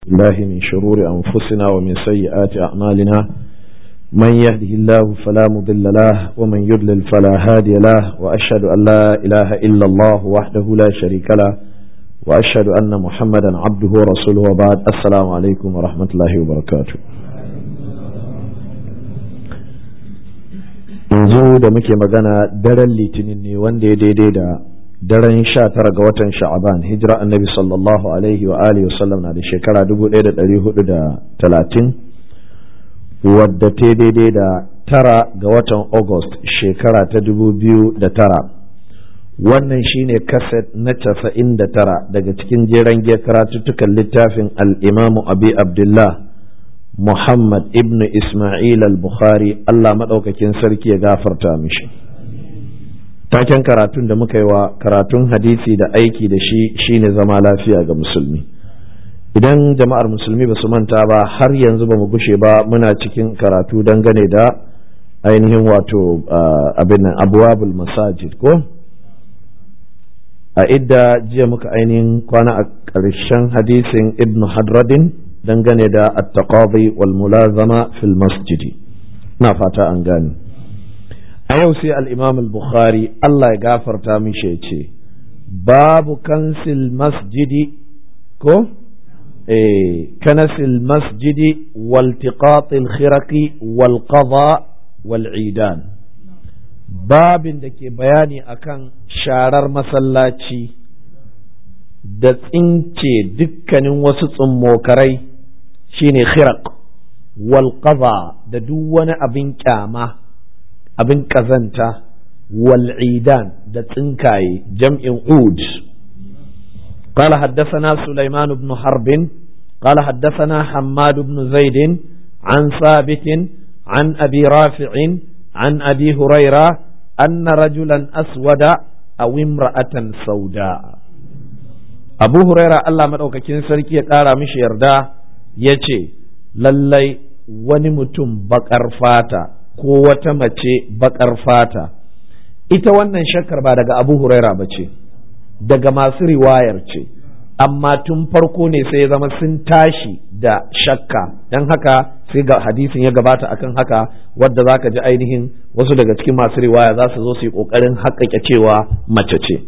الله من شرور أنفسنا ومن سيئات أعمالنا من يهده الله فلا مضل له ومن يضلل فلا هادي له وأشهد أن لا إله إلا الله وحده لا شريك له وأشهد أن محمدا عبده ورسوله وبعد السلام عليكم ورحمة الله وبركاته yanzu da muke magana daren litinin ne wanda ya daidai da daren sha tara ga watan sha'aban hijira annabi sallallahu alaihi wa alihi wasallam na da shekara dubu ɗaya da ɗari hudu da talatin wadda ta daidai da tara ga watan august shekara ta dubu biyu da tara wannan shine kaset na casa'in da tara daga cikin jeren karatuttukan littafin al'imamu abi abdullah muhammad ibn ismail al-bukhari allah maɗaukakin sarki ya gafarta mishi taken karatun da muka yi wa karatun hadisi da aiki da shi shine zama lafiya ga musulmi idan jama'ar musulmi ba su manta ba har yanzu ba mu gushe ba muna cikin karatu dangane da ainihin wato abin nan abuwabul masajid ko a idda jiya muka ainihin kwana a ƙarshen hadisin ibn hadradin dangane da at-taqadi wal mulazama fil masjidi na fata an gane a yau sai al'imam al-bukhari Allah ya gafarta mishi ce babu kansil masjidi ko eh kanasil masjidi wal tiqatil khiraqi wal qada wal idan babin da ke bayani akan sharar masallaci da tsince dukkanin wasu tsummokarai shine khiraq wal qada da duk wani abin kyama abin ƙazanta wal'idan da tsinkaye jam'in ud قال حدثنا سليمان بن حرب قال حدثنا حماد بن زيد عن ثابت عن أبي رافع عن أبي هريرة أن رجلا أسود أو امرأة سوداء أبو هريرة الله مدعوك كنسركي قال مش يردا يتي للي ونمتم بقر فاتا ko wata mace baƙar fata ita wannan shakkar ba daga abu huraira ba ce daga masu riwayar ce amma tun farko ne sai ya zama sun tashi da shakka don haka sai ga hadisin ya gabata akan haka wadda za ka ji ainihin wasu daga cikin masu riwaya za su zo su yi ƙoƙarin haƙaƙe cewa mace ce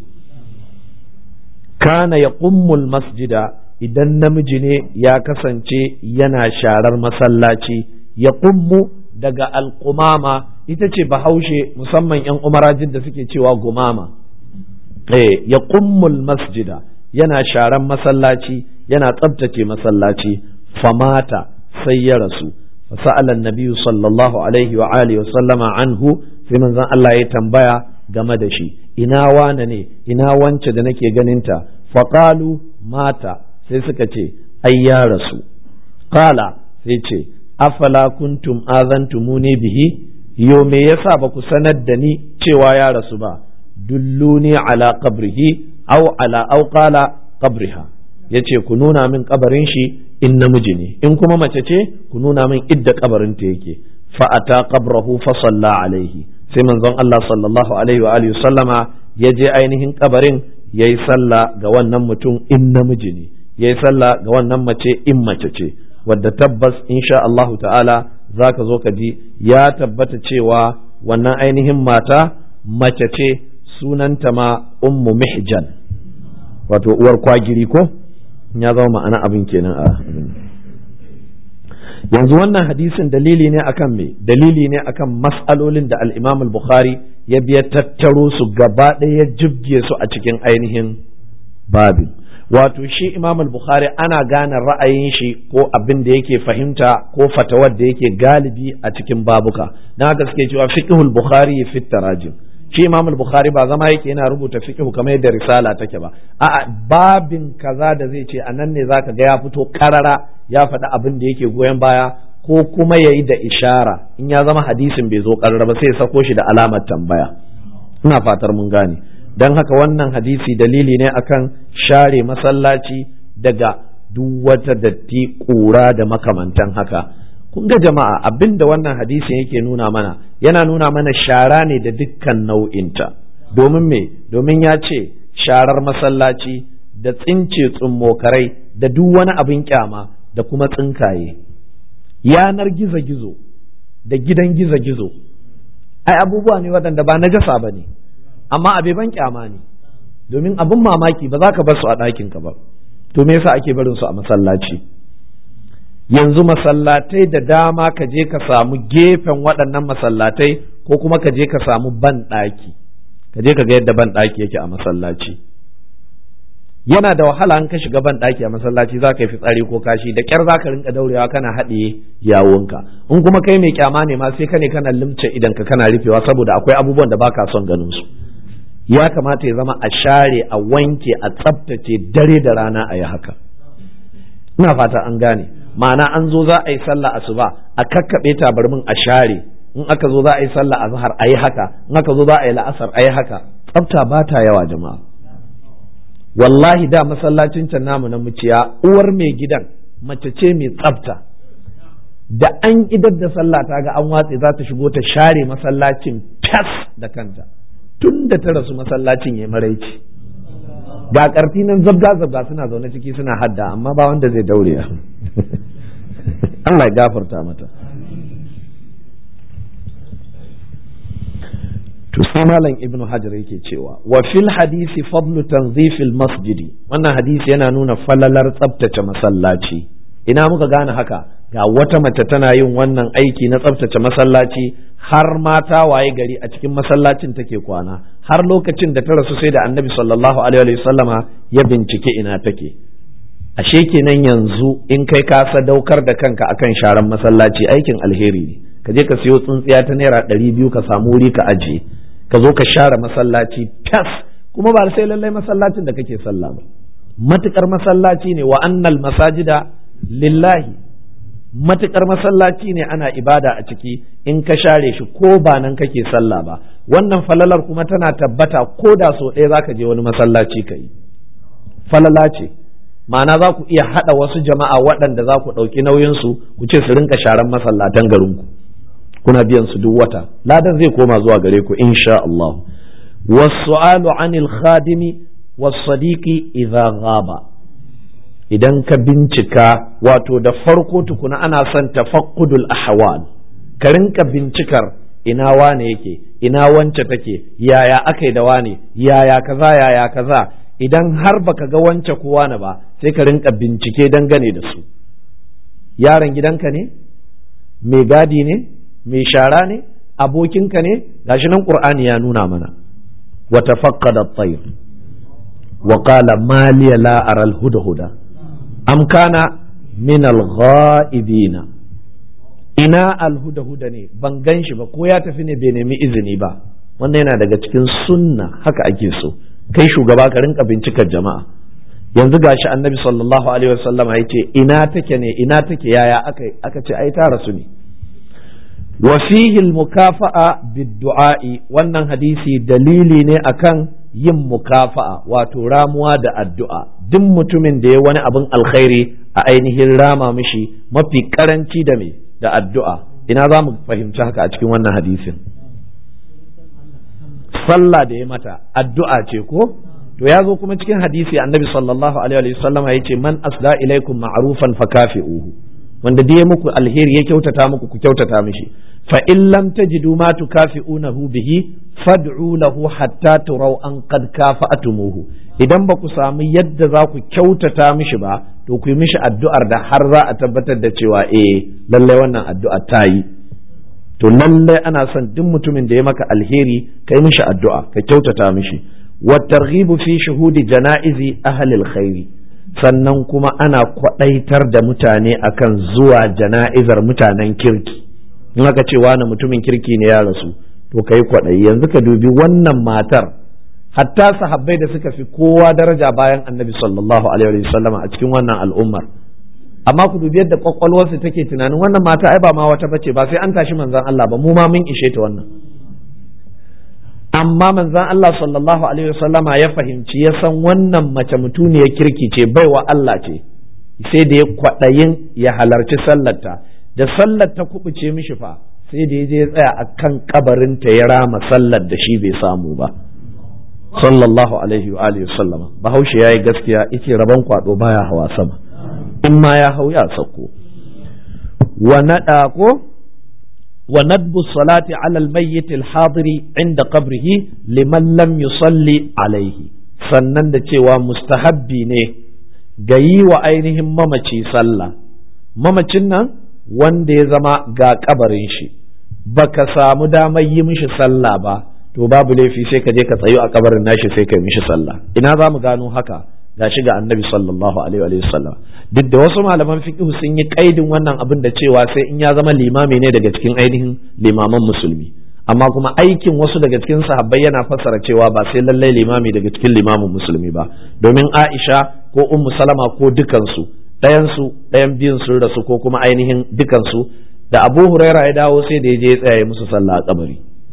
kana ya masjida idan namiji ne ya kasance yana sharar masallaci ya ƙummu daga alƙumama ita ce bahaushe musamman 'yan umarajin da suke cewa gumama eh ya kummul masjida yana sharan masallaci yana tsabtace masallaci famata sai ya rasu fasa'ala nabiyyu sallallahu alaihi wa alihi wa sallama anhu sai manzon Allah ya tambaya game da shi ina wane ne ina wance da nake ganinta faqalu mata sai suka ce ai ya rasu qala sai ce afala kuntum azantumuni bihi yo me yasa ba ku sanar da ni cewa ya rasu ba dulluni ala qabrihi aw ala aw qala qabriha yace ku nuna min kabarin shi in namiji ne in kuma mace ce ku nuna min idda kabarin ta yake fa ata qabrahu fa salla alaihi sai manzon Allah sallallahu alaihi wa alihi sallama ya je ainihin kabarin yayi sallah ga wannan mutum in namiji ne yayi sallah ga wannan mace in mace ce wadda tabbas insha Allahu ta'ala za ka zo ka ji ya tabbata cewa wannan ainihin mata mace ce sunanta ma ummu mihjan wato uwar kwagiri ko ya zama ma'ana abin kenan a yanzu wannan hadisin dalili ne akan me dalili ne akan mas'alolin da al-imam al-bukhari ya biya tattaro su gaba ɗaya jibge su a cikin ainihin babin wato shi imam al-bukhari ana gane ra'ayin shi ko abin da yake fahimta ko fatawar da yake galibi a cikin babuka na haka suke cewa fiqhul bukhari fi tarajim shi imam al-bukhari ba zama yake yana rubuta fiqhu kamar yadda risala take ba a'a babin kaza da zai ce anan ne zaka ga ya fito karara ya faɗi abin da yake goyon baya ko kuma yayi da ishara in ya zama hadisin bai zo karara ba sai ya sako shi da alamar tambaya ina fatar mun gane don haka wannan hadisi dalili ne akan share masallaci daga duk wata datti ƙura da makamantan haka kun ga jama'a abin da wannan hadisin yake nuna mana yana nuna mana shara ne da dukkan nau'inta domin me domin ya ce sharar masallaci da tsince tsummokarai da duk wani abin kyama da kuma tsinkaye yanar gizo-gizo da gidan gizo-gizo ai abubuwa ne waɗanda ba najasa ba ne amma abe ban kyama ne domin abin mamaki ba za ka bar su a ɗakinka ba to me yasa ake barin su a masallaci yanzu masallatai da dama ka je ka samu gefen waɗannan masallatai ko kuma ka je ka samu ban ɗaki ka je ka ga yadda ban ɗaki yake a masallaci yana da wahala an ka shiga ban ɗaki a masallaci za ka yi fitsari ko kashi da kyar za ka rinka daurewa kana haɗiye yawunka in kuma kai mai kyama ne ma sai ka ne kana limce idan ka kana rufewa saboda akwai abubuwan da baka son ganin su ya kamata ya zama a share a wanke a tsaftace dare da rana a yi haka ina fata an gane ma'ana an zo za a yi sallah asuba a kakkaɓe tabarmin a share in aka zo za a yi sallah azhar a yi haka in aka zo za a yi la'asar a yi haka tsafta ba ta yawa jama'a wallahi da masallacin can namu na muciya uwar mai gidan mace ce mai tsafta da an idar da sallah ta ga an watse za ta shigo ta share masallacin fas da kanta tun da ta rasu masallacin ya maraici ga karfi nan zabga zabga suna zaune ciki suna hadda amma ba wanda zai daure Allah ya gafarta mata to sai malam ibnu hajar yake cewa wa fil hadisi fadlu tanzifil masjidi wannan hadisi yana nuna falalar tsabtace masallaci ina muka gane haka ga wata mace tana yin wannan aiki na tsabtace masallaci har mata waye gari a cikin masallacin take kwana har lokacin da ta rasu sai da annabi sallallahu alaihi wa sallama ya bincike ina take ashe kenan yanzu in kai ka sadaukar da kanka akan sharan masallaci aikin alheri ne ka je ka siyo tsuntsiya ta naira ɗari biyu ka samu wuri ka ajiye ka zo ka share masallaci fas kuma ba sai lallai masallacin da kake sallah ba matukar masallaci ne wa annal masajida lillahi matukar masallaci ne ana ibada a ciki in ka share shi ko ba nan kake sallah ba wannan falalar kuma tana tabbata ko da so ɗaya zaka je wani masallaci ka yi falala ce ma'ana za ku iya haɗa wasu jama'a waɗanda za ku ɗauki nauyinsu ku ce su rinka sharan masallatan garinku kuna biyan su duk wata ladan zai koma zuwa gare ku insha Allah wasu'alu anil khadimi was-sadiqi idza ghaba idan ka bincika wato da farko tukuna ana son tafaqqudul ahwal ka rinka bincikar ina wane yake ina wance take yaya akai da wane yaya kaza yaya kaza idan har baka ga wance ko wane ba sai ka rinka bincike dangane da su yaron gidanka ne mai gadi ne mai shara ne abokinka ne gashi nan qur'ani ya nuna mana wa tafaqqada at-tayr wa qala ma liya la ara al-hudhuda am kana min al-ghaibina ina al-hudhuda ne ban gan shi ba ko ya tafi ne bai nemi izini ba wannan yana daga cikin sunna haka ake so kai shugaba ka rinka bincikar jama'a yanzu gashi annabi sallallahu alaihi wasallama ya ce ina take ne ina take yaya aka aka ce ai ta rasu ne وفيه المكافأة بالدعاء wannan hadisi dalili ne akan yin mukafa'a wato ramuwa da addu'a duk mutumin da ya wani abin alkhairi a ainihin rama mishi mafi karanci da me da addu'a ina za mu fahimci haka a cikin wannan hadisin sallah da ya mata addu'a ce ko to ya zo kuma cikin hadisi annabi sallallahu alaihi wasallam ya ce man asda ilaikum ma'rufan fakafi'uhu wanda da ya muku alheri ya kyautata muku ku kyautata mishi fa in lam tajidu ma tukafi'unahu bihi fad'u lahu hatta turaw an qad kafa'tumuhu idan ba ku samu yadda za ku kyautata mishi ba to ku yi mishi addu'ar da har za a tabbatar da cewa eh lalle wannan addu'a ta yi to lalle ana son duk mutumin da ya maka alheri kai mishi addu'a ka kyautata mishi wa targhibu fi shuhudi janaizi ahli alkhairi sannan kuma ana kwaɗaitar da mutane akan zuwa jana'izar mutanen kirki in aka ce wani mutumin kirki ne ya rasu to kai kwaɗayi yanzu ka dubi wannan matar hatta sahabbai da suka fi kowa daraja bayan annabi sallallahu alaihi wasallam a cikin wannan al'ummar amma ku dubi yadda kwakwalwarsu take tunanin wannan mata ai ba ma wata bace ba sai an tashi manzon Allah ba mu ma mun ishe ta wannan amma manzon Allah sallallahu alaihi wasallama ya fahimci ya san wannan mace mutuniyar kirki ce baiwa Allah ce sai da ya kwaɗayin ya halarci sallarta da sallar ta kubuce mishi fa sai da ya je ya tsaya a kan kabarinta ya rama sallar da shi bai samu ba sallallahu alaihi wa alihi sallama bahaushe yayi gaskiya yace rabon kwado baya hawa sama in ma ya hau ya sauko wa naɗa ko wa nadbu salati ala almayyit alhadiri inda qabrihi liman lam yusalli alaihi sannan da cewa mustahabbi ne ga yi wa ainihin mamaci sallah mamacin nan wanda ya zama ga kabarin shi baka samu damar yi mishi sallah ba to babu laifi sai ka je ka tsayu a kabarin nashi sai ka yi mishi sallah ina za mu gano haka gashi ga annabi sallallahu alaihi wa sallam duk da wasu malaman fiqh sun yi kaidin wannan abin da cewa sai in ya zama limami ne daga cikin ainihin limaman musulmi amma kuma aikin wasu daga cikin sahabbai yana fassara cewa ba sai lallai limami daga cikin limamin musulmi ba domin Aisha ko Ummu Salama ko dukansu ɗayan su ɗayan biyun sun rasu ko kuma ainihin dukansu da Abu Huraira ya dawo sai da ya je ya tsaya musu sallah a kabari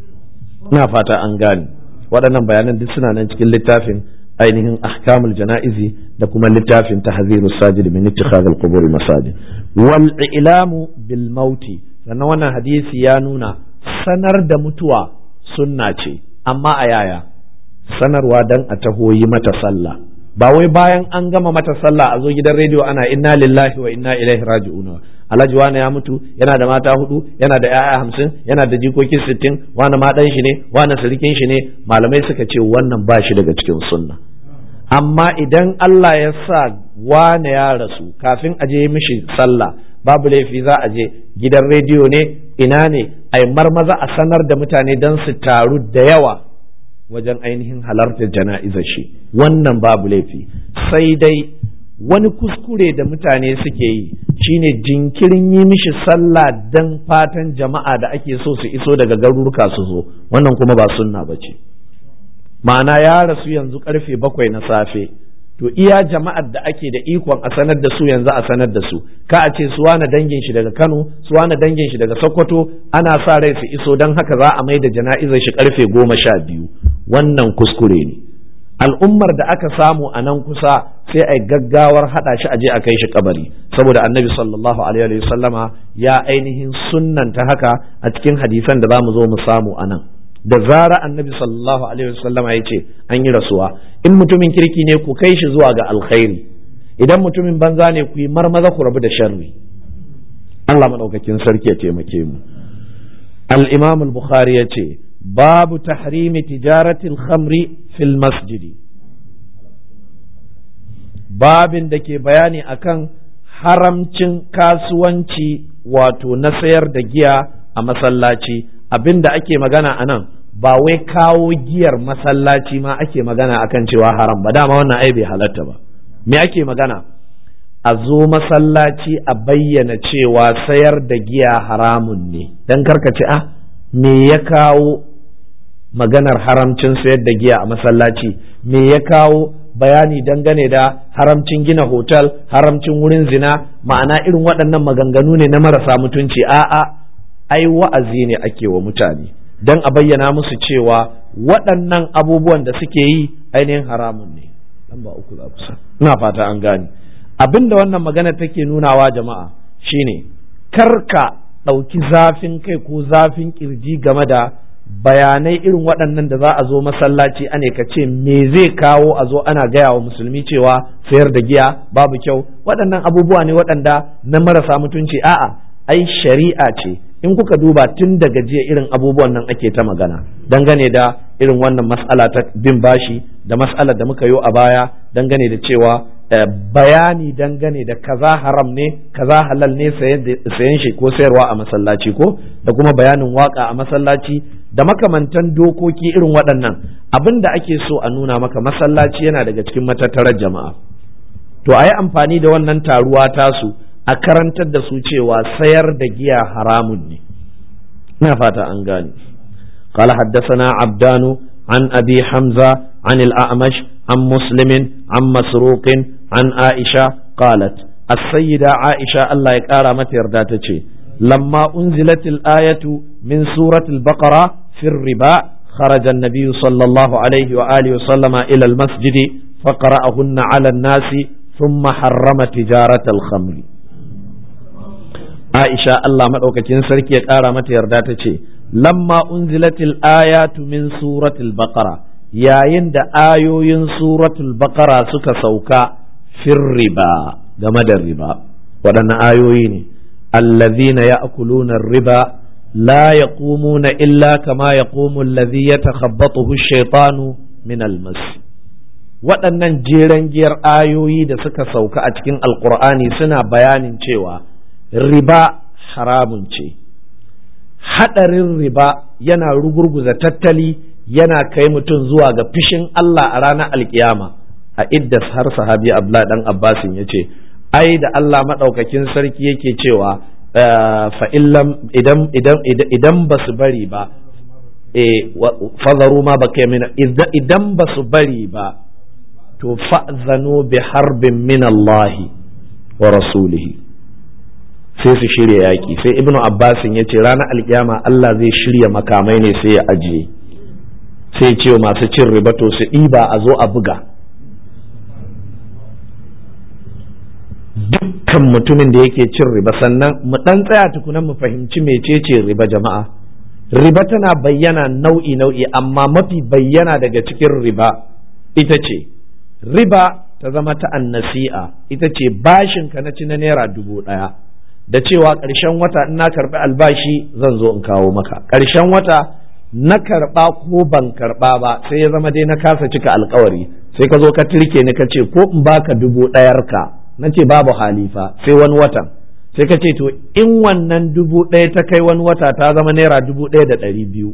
ina fata an gane waɗannan bayanan duk suna nan cikin littafin ainihin ahkamul jana'izi da kuma littafin tahzirus sajid min ittikhadhil qubur masajid wal ilamu bil mauti sannan wannan hadisi ya nuna sanar da mutuwa sunna ce amma a yaya sanarwa dan a taho yi mata sallah ba wai bayan an gama mata sallah a zo gidan rediyo ana inna lillahi wa inna ilaihi raji'un alhaji wani ya mutu yana da mata hudu yana da yaya hamsin yana da jikoki sittin wani ma dan shi ne wani sirikin shi ne malamai suka ce wannan ba shi daga cikin sunna amma idan Allah ya sa wane ya rasu kafin a je mishi sallah babu laifi za a je gidan rediyo ne ina ne a marmaza a sanar da mutane don su taru da yawa wajen ainihin halartar jana'izar shi wannan babu laifi sai dai wani kuskure da mutane suke yi shine jinkirin yi mishi sallah dan fatan jama'a da ake so su iso daga garuruka su zo wannan kuma ba sunna ba ce ma'ana ya rasu yanzu karfe bakwai na safe to iya jama'ar da ake da ikon a sanar da su yanzu a sanar da su ka a ce su wani dangin shi daga Kano su wani dangin shi daga Sokoto ana sa rai su iso don haka za a mai da jana'izar shi karfe goma sha biyu wannan kuskure ne al'ummar da aka samu a nan kusa sai a gaggawar hada shi aje a kai shi kabari saboda annabi sallallahu alaihi sallama ya ainihin sunnanta haka a cikin hadisan da za mu zo mu samu a nan da zara annabi sallallahu alaihi wasallama ya ce an yi rasuwa in mutumin kirki ne ku kai shi zuwa ga alkhairi idan mutumin banza ne ku yi marmaza ku rabu da sharri Allah madaukakin sarki ya taimake mu al-imam al-bukhari ya ce babu tahrimi tijaratil khamri fil masjidi babin da ke bayani akan haramcin kasuwanci wato na sayar da giya a masallaci abin da ake magana a nan ba wai kawo giyar masallaci ma ake magana akan cewa haram ba dama wannan ai bai halatta ba me ake magana a zo masallaci a bayyana cewa sayar da giya haramun ne dan karkace ah me ya kawo maganar haramcin sayar da giya a masallaci me ya kawo bayani dangane da haramcin gina hotel haramcin wurin zina ma'ana irin waɗannan maganganu ne na marasa mutunci a'a ai wa'azi ne ake wa mutane don a bayyana musu cewa waɗannan abubuwan da suke yi ainihin haramun ne lamba uku za kusa ina fata an gane abin da wannan magana take nunawa jama'a shine karka ɗauki zafin kai ko zafin kirji game da bayanai irin waɗannan da za a zo masallaci ane ka ce me zai kawo a zo ana gaya wa musulmi cewa sayar da giya babu kyau waɗannan abubuwa ne waɗanda na marasa mutunci a'a ai shari'a ce in kuka duba tun daga jiya irin abubuwan nan ake ta magana dangane da irin wannan mas'ala ta bin bashi da mas'alar da muka yi a baya dangane da cewa bayani dangane da kaza haram ne kaza halal ne sayan shi ko sayarwa a masallaci ko da kuma bayanin waka a masallaci da makamantan dokoki irin waɗannan abin da ake so a nuna maka masallaci yana daga cikin matattarar jama'a to a yi amfani da wannan taruwa tasu a karantar da su cewa sayar da giya haramun ne ina fata an gane قال حدثنا عبدان عن أبي حمزة عن الأعمش عن مسلم عن مسروق عن عائشة قالت السيدة عائشة الله يكارى متى يرداتك لما أنزلت الآية من سورة البقرة في الربا خرج النبي صلى الله عليه وآله وسلم إلى المسجد فقرأهن على الناس ثم حرم تجارة الخمر عائشة الله مدعوكتين سركي يكارى متى يرداتك لما أنزلت الآيات من سورة البقرة yayin da ayoyin suratul baqara suka sauka fir riba game da riba waɗannan ayoyi ne allazina ya'kuluna riba la yaqumuna illa kama yaqumu allazi yatakhabbathu ash-shaytanu min al-mas waɗannan jeren giyar ayoyi da suka sauka a cikin alkur'ani suna bayanin cewa riba haramun ce haɗarin riba yana rugurguza tattali yana kai mutum zuwa ga fishin Allah a ranar alkiyama a idda har sahabi abla dan abbasin ya ce ai da Allah maɗaukakin sarki yake cewa fa idan idan idan ba su bari ba fazaru ma ba idan ba su bari ba to fa'zanu bi harbin min Allahi wa rasulihi sai su shirya yaƙi sai ibnu abbasin ya ce ranar alkiyama Allah zai shirya makamai ne sai ya ajiye sai ce masu cin riba to su ɗiba a zo a buga dukkan mutumin da yake cin riba sannan mu ɗan tsaya tukunan mu fahimci mecece riba jama'a riba tana bayyana nau'i nau'i amma mafi bayyana daga cikin riba ita ce riba ta zama ta annasi'a ita ce bashin ka na ci na naira dubu ɗaya da cewa ƙarshen wata in na karɓi albashi zan zo in kawo maka ƙarshen wata na karɓa ko ban karɓa ba sai ya zama dai na kasa cika alkawari sai ka zo ka tirke ni ka ce ko in baka dubu ɗayar ka na ce babu halifa sai wani watan sai ka ce to in wannan dubu ɗaya ta kai wani wata ta zama naira dubu ɗaya da ɗari biyu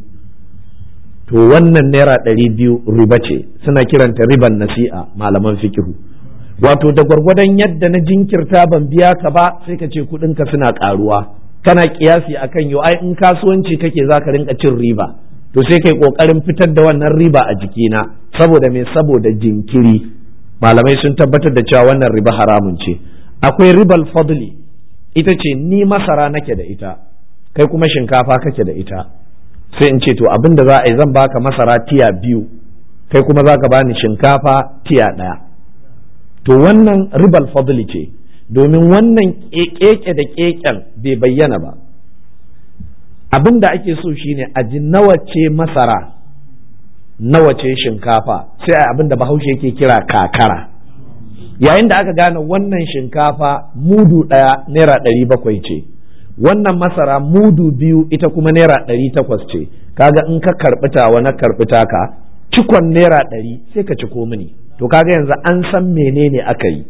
to wannan naira ɗari biyu riba ce suna kiranta riban nasi'a malaman fikihu wato da gwargwadon yadda na jinkirta ban biya ka ba sai ka ce kuɗinka suna ƙaruwa kana kiyasi akan yau ai in kasuwanci kake za ka rinka cin riba to sai kai ƙoƙarin fitar da wannan riba a jikina saboda me saboda jinkiri malamai sun tabbatar da cewa wannan riba haramun ce akwai ribal fadli ita ce ni masara nake da ita kai kuma shinkafa kake da ita sai in ce to abin da za a yi zan baka masara tiya biyu kai kuma za ka bani shinkafa tiya ɗaya to wannan ribal fadli ce domin wannan keke da keken bai bayyana ba abin da ake so shine a ji nawa ce masara nawa ce shinkafa sai a abin da bahaushe yake kira kakara yayin da aka gane wannan shinkafa mudu ɗaya naira ɗari bakwai ce wannan masara mudu biyu ita kuma naira ɗari takwas ce kaga in ka karɓi tawa na karɓi taka cikon naira ɗari sai ka ciko mini to kaga yanzu an san menene aka yi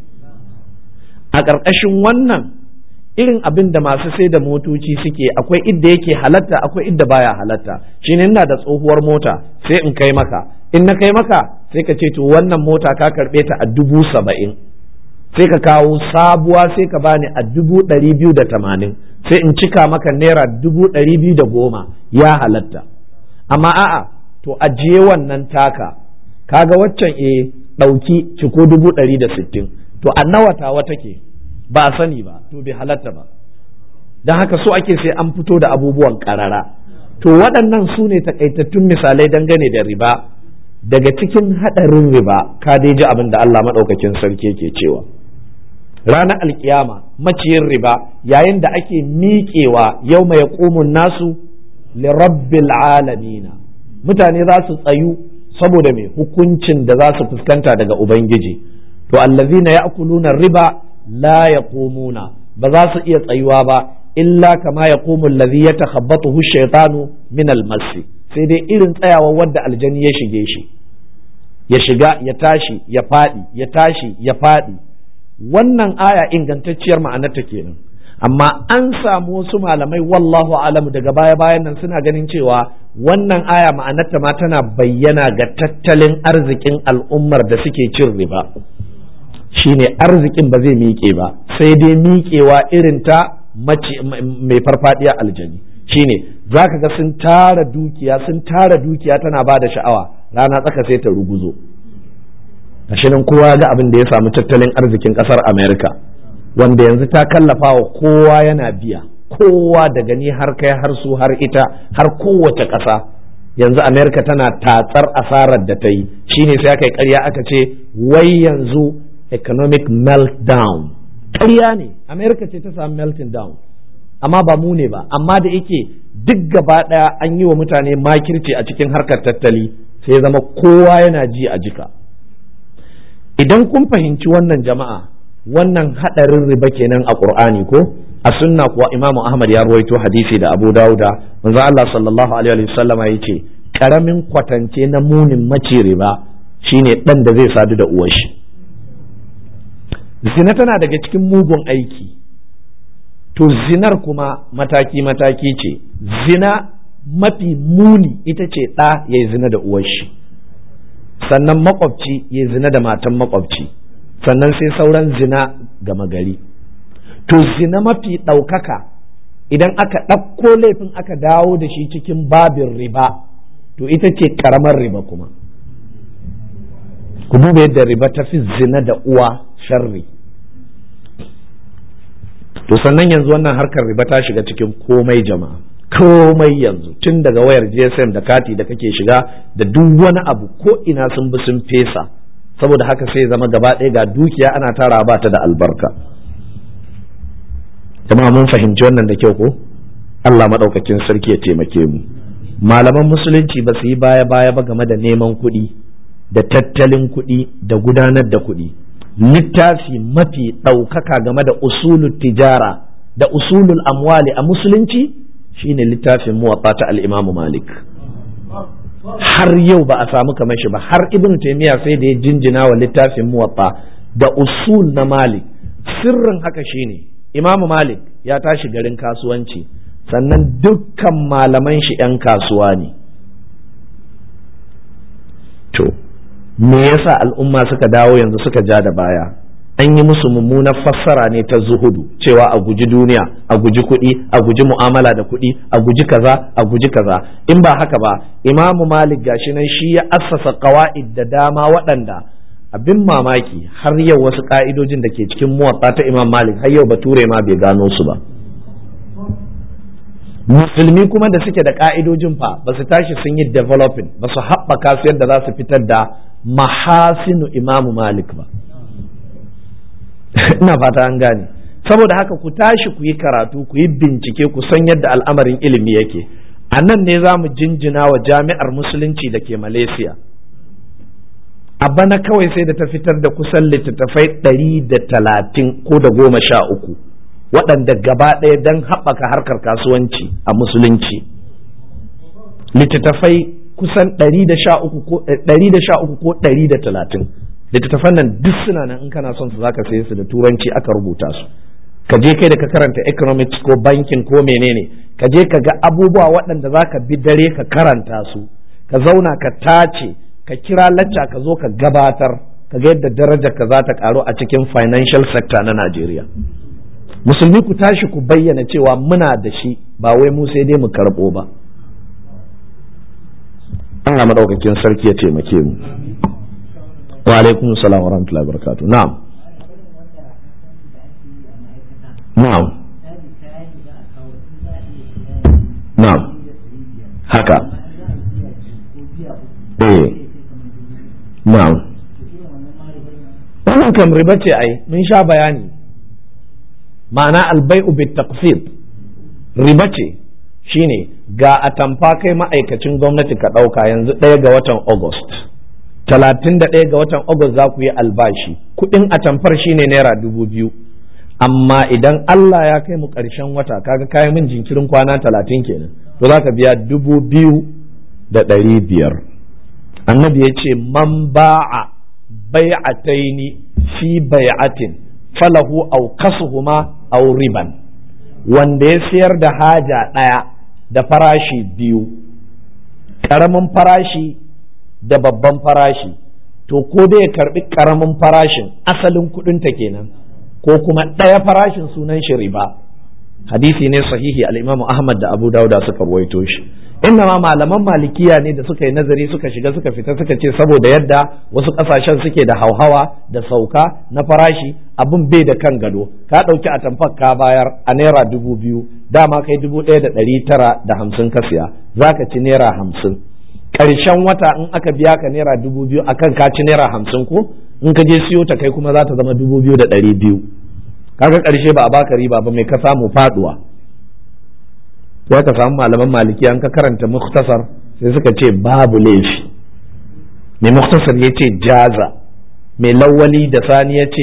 a ƙarƙashin wannan irin abin da masu sai da motoci suke akwai idda yake halatta akwai idda baya halatta shine ina da tsohuwar mota sai in kai maka in na kai maka sai ka ce to wannan mota ka karɓe ta a dubu saba'in sai ka kawo sabuwa sai ka bani a dubu ɗari biyu da tamanin sai in cika maka naira dubu ɗari biyu da goma ya halatta amma a'a to ajiye wannan taka kaga waccan e ɗauki ciko dubu ɗari da sittin to a nawa tawa take ba a sani ba to bai halatta ba don haka so ake sai an fito da abubuwan ƙarara to waɗannan su ne takaitattun misalai dangane da riba daga cikin haɗarin riba ka dai ji abin da Allah maɗaukakin sarki ke cewa ranar alkiyama maciyin riba yayin da ake miƙewa yau mai ƙumun nasu lirabbil alamina mutane za su tsayu saboda mai hukuncin da za su fuskanta daga ubangiji to allazina ya'kuluna riba la yaqumuna ba za su iya tsayuwa ba illa kama yaqumu allazi yatakhabbathu shaytanu min almasi sai dai irin tsayawa wadda aljani ya shige shi ya shiga ya tashi ya faɗi ya tashi ya faɗi wannan aya ingantacciyar ma'anarta kenan amma an samu wasu malamai wallahu alamu daga baya bayan nan suna ganin cewa wannan aya ma'anarta ma tana bayyana ga tattalin arzikin al'ummar da suke cin riba shine arzikin ba zai miƙe ba sai dai miƙewa irin ta mai farfadiya aljani shine za ka ga sun tara dukiya sun tara dukiya tana ba da sha'awa rana tsaka sai ta ruguzo nan kowa ga abin da ya samu tattalin arzikin kasar america wanda yanzu ta kallafa wa kowa yana biya kowa daga ni har kai har su har ita har kowace ƙasa yanzu america tana tatsar asarar da ta yi shine sai aka yi ƙarya aka ce wai yanzu economic meltdown ƙarya ne america ce ta samu melting down amma ba mu ne ba amma da yake duk gaba ɗaya an yi wa mutane makirci a cikin harkar tattali sai zama kowa yana ji a jika idan kun fahimci wannan jama'a wannan hadarin riba kenan a qur'ani ko a sunna kuwa imamu ahmad ya ruwaito hadisi da abu dauda manzo Allah sallallahu alaihi wasallam ya ce karamin kwatance na munin mace riba shine dan da zai sadu da uwar shi zina tana daga cikin mugun aiki to zinar kuma mataki mataki ce zina mafi muni ita ce ɗa ya yi zina da uwar shi sannan makwabci ya zina da matan makwabci sannan sai sauran zina gama gari to zina mafi ɗaukaka idan aka ɗauko laifin aka dawo da shi cikin babin riba to ita ce ƙaramar riba kuma ku duba yadda riba ta fi zina da uwa sharri to sannan yanzu wannan harkar riba ta shiga cikin komai jama'a komai yanzu tun daga wayar gsm da kati da kake shiga da duk wani abu ko ina sun bi sun fesa saboda haka sai zama gaba ɗaya ga dukiya ana tara ba ta da albarka jama'a mun fahimci wannan da kyau ko Allah maɗaukakin sarki ya taimake mu malaman musulunci ba su yi baya baya ba game da neman kuɗi da tattalin kuɗi da gudanar da kuɗi littafi mafi ɗaukaka game da usulul tijara da usulul amwali a musulunci shine littafin muwatta ta al-imamu malik har yau ba a samu kamar shi ba har ibn taymiya sai da ya jinjina wa littafin muwatta da usul na malik sirrin haka shine imamu malik ya tashi garin kasuwanci sannan dukkan malaman shi 'yan kasuwa ne to me yasa al'umma suka dawo yanzu suka ja da baya an yi musu mummunar fassara ne ta zuhudu cewa a guji duniya a guji kuɗi a guji mu'amala da kuɗi a guji kaza a guji kaza in ba haka ba imamu malik gashi nan shi ya assasa qawaid da dama waɗanda abin mamaki har yau wasu ka'idojin da ke cikin muwatta ta imam malik har yau bature ma bai gano su ba musulmi kuma da suke da ka'idojin fa ba su tashi sun yi developing ba su haɓaka su yadda za su fitar da mahasinu imamu malik ba ina fata an gane saboda haka ku tashi ku yi karatu ku yi bincike ku san yadda al'amarin ilimi yake a nan ne za mu jinjina wa jami'ar musulunci da ke malaysia a bana kawai sai da ta fitar da kusan littattafai ɗari da talatin ko da goma sha uku waɗanda gaba ɗaya don haɓaka harkar kasuwanci a musulunci littattafai kusan ɗari da sha uku ko ɗari da talatin littattafan nan duk suna nan in kana son su zaka saye su da turanci aka rubuta su ka je kai da ka karanta economics ko banking ko menene ka je ka ga abubuwa waɗanda za ka bi dare ka karanta su ka zauna ka tace ka kira lacca ka zo ka gabatar ka ga yadda darajar ka za ta karu a cikin financial sector na Najeriya musulmi ku tashi ku bayyana cewa muna da shi ba wai mu sai dai mu karɓo ba Allah madaukakin sarki ya taimake mu wa alaikum salam wa rahmatullahi wa barakatuh na'am na'am na'am haka eh na'am wannan kam riba ce ai mun sha bayani ma'ana albai'u bit taqsid riba ce shine ga atamfa kai ma'aikacin gwamnati ka ɗauka yanzu ɗaya ga watan august talatin da ɗaya ga watan august za ku yi albashi kuɗin atamfar shine naira dubu biyu amma idan Allah ya kai mu ƙarshen wata kaga kayi min jinkirin kwana talatin kenan to za ka biya dubu biyu da ɗari biyar annabi ya ce man ba'a bai'ataini fi bai'atin falahu aw kasuhuma aw riban wanda ya siyar da haja ɗaya da farashi biyu ƙaramin farashi da babban farashi to ko dai ya karbi ƙaramin farashin asalin kuɗinta kenan ko kuma ɗaya farashin sunan shi riba hadisi ne sahihi al-Imam Ahmad da Abu Dawud suka ruwaito shi inna ma malaman malikiya ne da suka yi nazari suka shiga suka fita suka ce saboda yadda wasu kasashen suke da hauhawa da sauka na farashi abin bai da kan gado ka ɗauki a tamfar ka bayar a naira dubu biyu dama kai dubu ɗaya da ɗari tara da hamsin ka siya za ka ci naira hamsin ƙarshen wata in aka biya ka naira dubu biyu akan ka ci naira hamsin ko in ka je siyo ta kai kuma za ta zama dubu biyu da ɗari biyu kaga ƙarshe ba a baka riba ba mai ka samu faduwa sai ka samu malaman maliki an ka karanta muktasar sai suka ce babu laifi mai muktasar ya ce jaza mai lawali da sani ya ce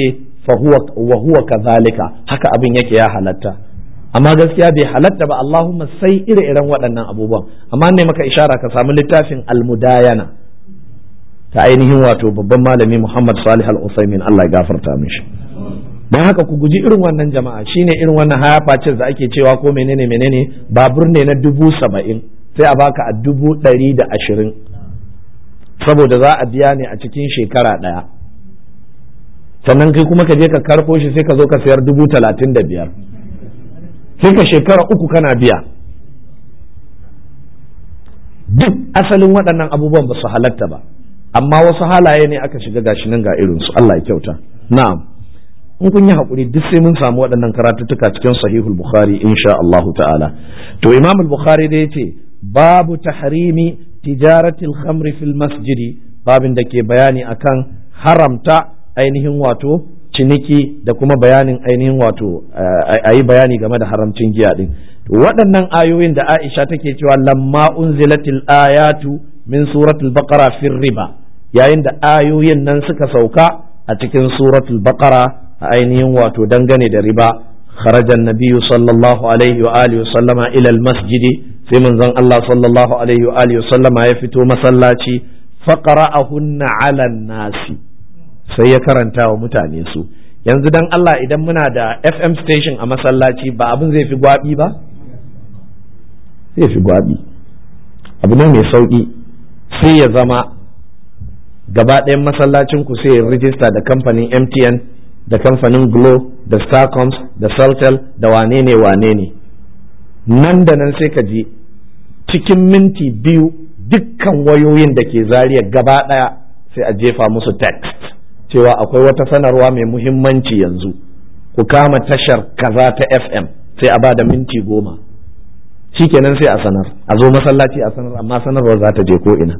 fa huwa wa huwa kadhalika haka abin yake ya halatta amma gaskiya bai halatta ba Allahumma sai ire-iren waɗannan abubuwan amma ne maka ishara ka samu littafin almudayana ta ainihin wato babban malami Muhammad Salih Al-Utsaimin Allah ya gafarta mishi don haka ku guji irin wannan jama'a shine irin wannan haya da ake cewa ko menene menene babur ne na dubu saba'in sai a baka a dubu ɗari da ashirin saboda za a biya ne a cikin shekara ɗaya sannan kai kuma ka je ka karɓo shi sai ka zo ka sayar dubu talatin da biyar sai ka shekara uku kana biya duk asalin waɗannan abubuwan ba su halatta ba amma wasu halaye ne aka shiga gashi nan ga irinsu Allah ya kyauta na'am in kun yi haƙuri duk sai mun samu waɗannan karatuttuka cikin sahihul bukhari insha Allah ta'ala to imam al-bukhari da yace babu tahrimi tijaratil khamri fil masjidi babin da ke bayani akan haramta ainihin wato ciniki da kuma bayanin ainihin wato a yi bayani game da haramcin giya din waɗannan ayoyin da Aisha take cewa lamma unzilatil ayatu min suratul baqara fir riba yayin da ayoyin nan suka sauka a cikin suratul baqara a ainihin wato dangane da riba kharajan nabiyyu sallallahu alaihi wa alihi sallama ila masjidi sai manzon Allah sallallahu alaihi wa alihi sallama ya fito masallaci faqara'ahunna 'ala nasi sai ya karanta wa mutane su yanzu dan Allah idan muna da FM station a masallaci ba abin zai fi gwabi ba zai fi gwabi abu ne mai sauki sai ya zama gaba ɗayan masallacin ku sai ya rijista da kamfanin MTN da kamfanin Glo da Starcoms da Celtel da wane ne wane ne nan da nan sai ka ji cikin minti biyu dukkan wayoyin da ke zariya gaba ɗaya sai a jefa musu text cewa akwai wata sanarwa mai muhimmanci yanzu ku kama tashar kaza ta FM sai a ba da minti goma shikenan sai a sanar a zo masallaci a sanar amma sanarwar za ta je ko ina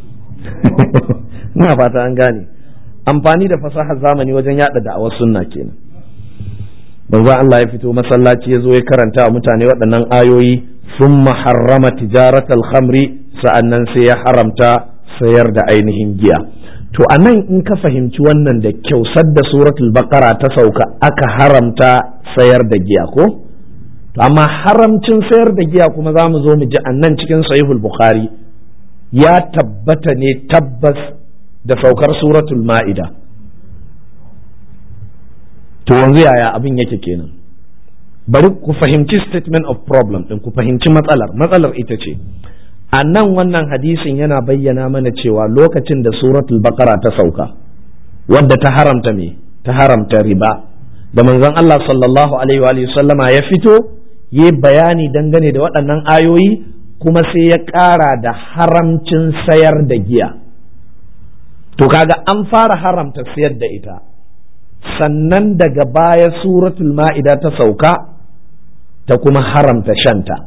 ina fata an gane amfani da fasahar zamani wajen yada da'awar sunna kenan manzo Allah ya fito masallaci ya zo ya karanta wa mutane waɗannan ayoyi thumma harrama tijaratal khamri sa'annan sai ya haramta sayar da ainihin giya to anan in ka fahimci wannan da kyau sadda suratul baqara ta sauka aka haramta sayar da giya ko to amma haramcin sayar da giya kuma za mu zo mu ji annan cikin sahihul bukhari ya tabbata ne tabbas da saukar suratul ma'ida to yanzu yaya abin yake kenan bari ku fahimci statement of problem din ku fahimci matsalar matsalar ita ce a nan wannan hadisin yana bayyana mana cewa lokacin da suratul baqara ta sauka wadda ta haramta me ta haramta riba da manzon Allah sallallahu alaihi wa sallama ya fito yi bayani dangane da waɗannan ayoyi kuma sai ya ƙara da haramcin sayar da giya to kaga an fara haramta sayar da ita sannan daga baya suratul ma'ida ta sauka ta kuma haramta shanta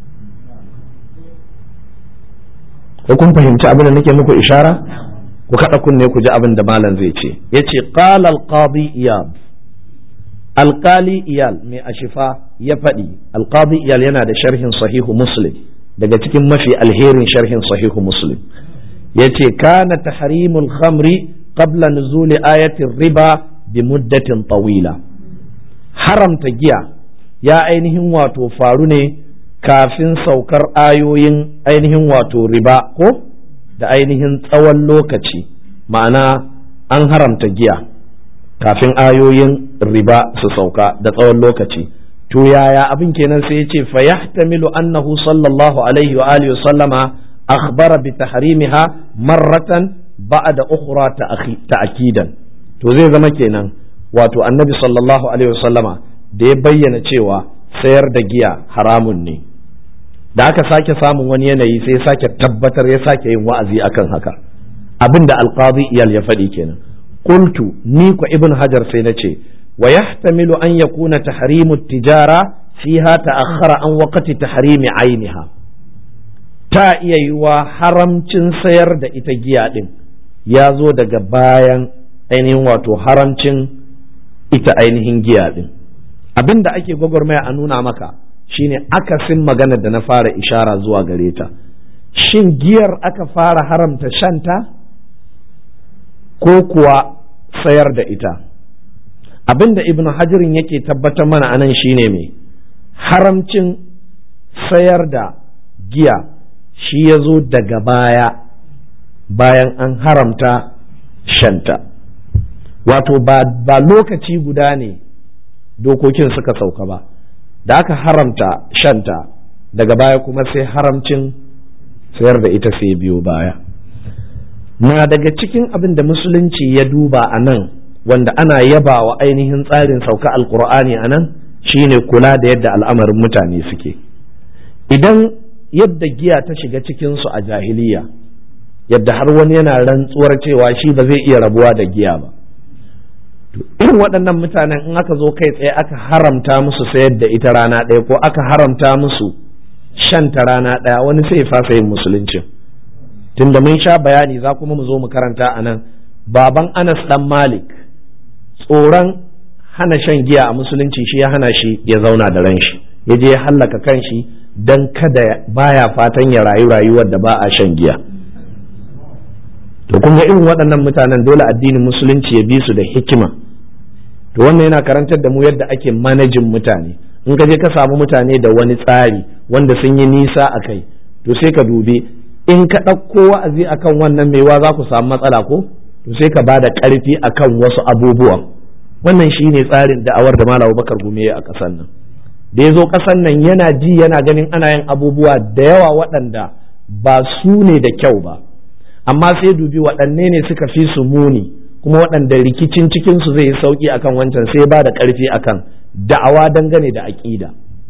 ko kun fahimci abin da nake muku ishara ku kada kunne ku ji abin da malam zai ce yace qala al-qadi iyad alqali iyal mai ashifa ya faɗi alqadi iyal yana da sharhin sahihu muslim daga cikin mafi alherin sharhin sahihu muslim yace kana tahrimul khamri qabla nuzuli ayati riba bi muddatin tawila haramta giya ya ainihin wato faru ne kafin saukar ayoyin ainihin wato riba ko da ainihin tsawon lokaci ma'ana an haramta giya kafin ayoyin riba su sauka da tsawon lokaci to yaya abin kenan sai ya ce fa yahtamilu annahu sallallahu alaihi wa alihi sallama akhbara bi tahrimiha marratan ba'da ukhra ta'kidan to zai zama kenan wato annabi sallallahu alaihi wa sallama da ya bayyana cewa sayar da giya haramun ne da aka sake samun wani yanayi sai ya sake tabbatar ya sake yin wa'azi akan haka abin da alqadi iyal ya faɗi kenan qultu ni ko ibn hajar sai na ce wa yahtamilu an yakuna tahrimu tijara fiha ta'akhkhara an waqti tahrimi ainiha ta iya yiwa haramcin sayar da ita giya din ya zo daga bayan ainihin wato haramcin ita ainihin giya din abin da ake gwagwarmaya a nuna maka shine akasin magana da na fara ishara zuwa gare ta shin giyar aka fara haramta shanta ko kuwa sayar da ita abinda ibn hajirin yake tabbatar mana anan shine mai haramcin sayar da giya shi ya zo daga baya bayan an haramta shanta wato ba, ba lokaci guda ne dokokin suka sauka ba da aka haramta shanta daga baya kuma sai haramcin sayar da ita sai biyo baya na daga cikin abin da musulunci ya duba a nan wanda ana yaba wa ainihin tsarin sauka alkur'ani a nan shine kula da yadda al'amarin mutane suke idan yadda giya ta shiga cikinsu a jahiliya yadda har wani yana rantsuwar cewa shi ba zai iya rabuwa da giya ba irin waɗannan mutanen in aka zo kai tsaye aka haramta musu sayar da ita rana ɗaya ko aka haramta musu shanta rana ɗaya wani sai fasa yin musuluncin tunda mun sha bayani za kuma mu zo mu karanta a nan baban anas dan malik tsoron hana shan giya a musulunci shi ya hana shi ya zauna da ran shi ya je ya hallaka kan shi don kada baya fatan ya rayu rayuwar da ba a shan giya to kun ga irin waɗannan mutanen dole addinin musulunci ya bi su da hikima to wannan yana karantar da mu yadda ake manajin mutane in ka je ka samu mutane da wani tsari wanda sun yi nisa a kai to sai ka dubi in ka ɗauko wa'azi akan wannan maiwa za ku samu matsala ko to sai ka ba da ƙarfi akan wasu abubuwan wannan shine tsarin da'awar da Malam Bakar Gume a ƙasar nan da ya zo ƙasar nan yana ji yana ganin ana yin abubuwa da yawa waɗanda ba su ne da kyau ba amma sai dubi waɗanne ne suka fi su muni kuma waɗanda rikicin cikinsu zai yi sauƙi akan wancan sai ba da ƙarfi akan da'awa dangane da aƙida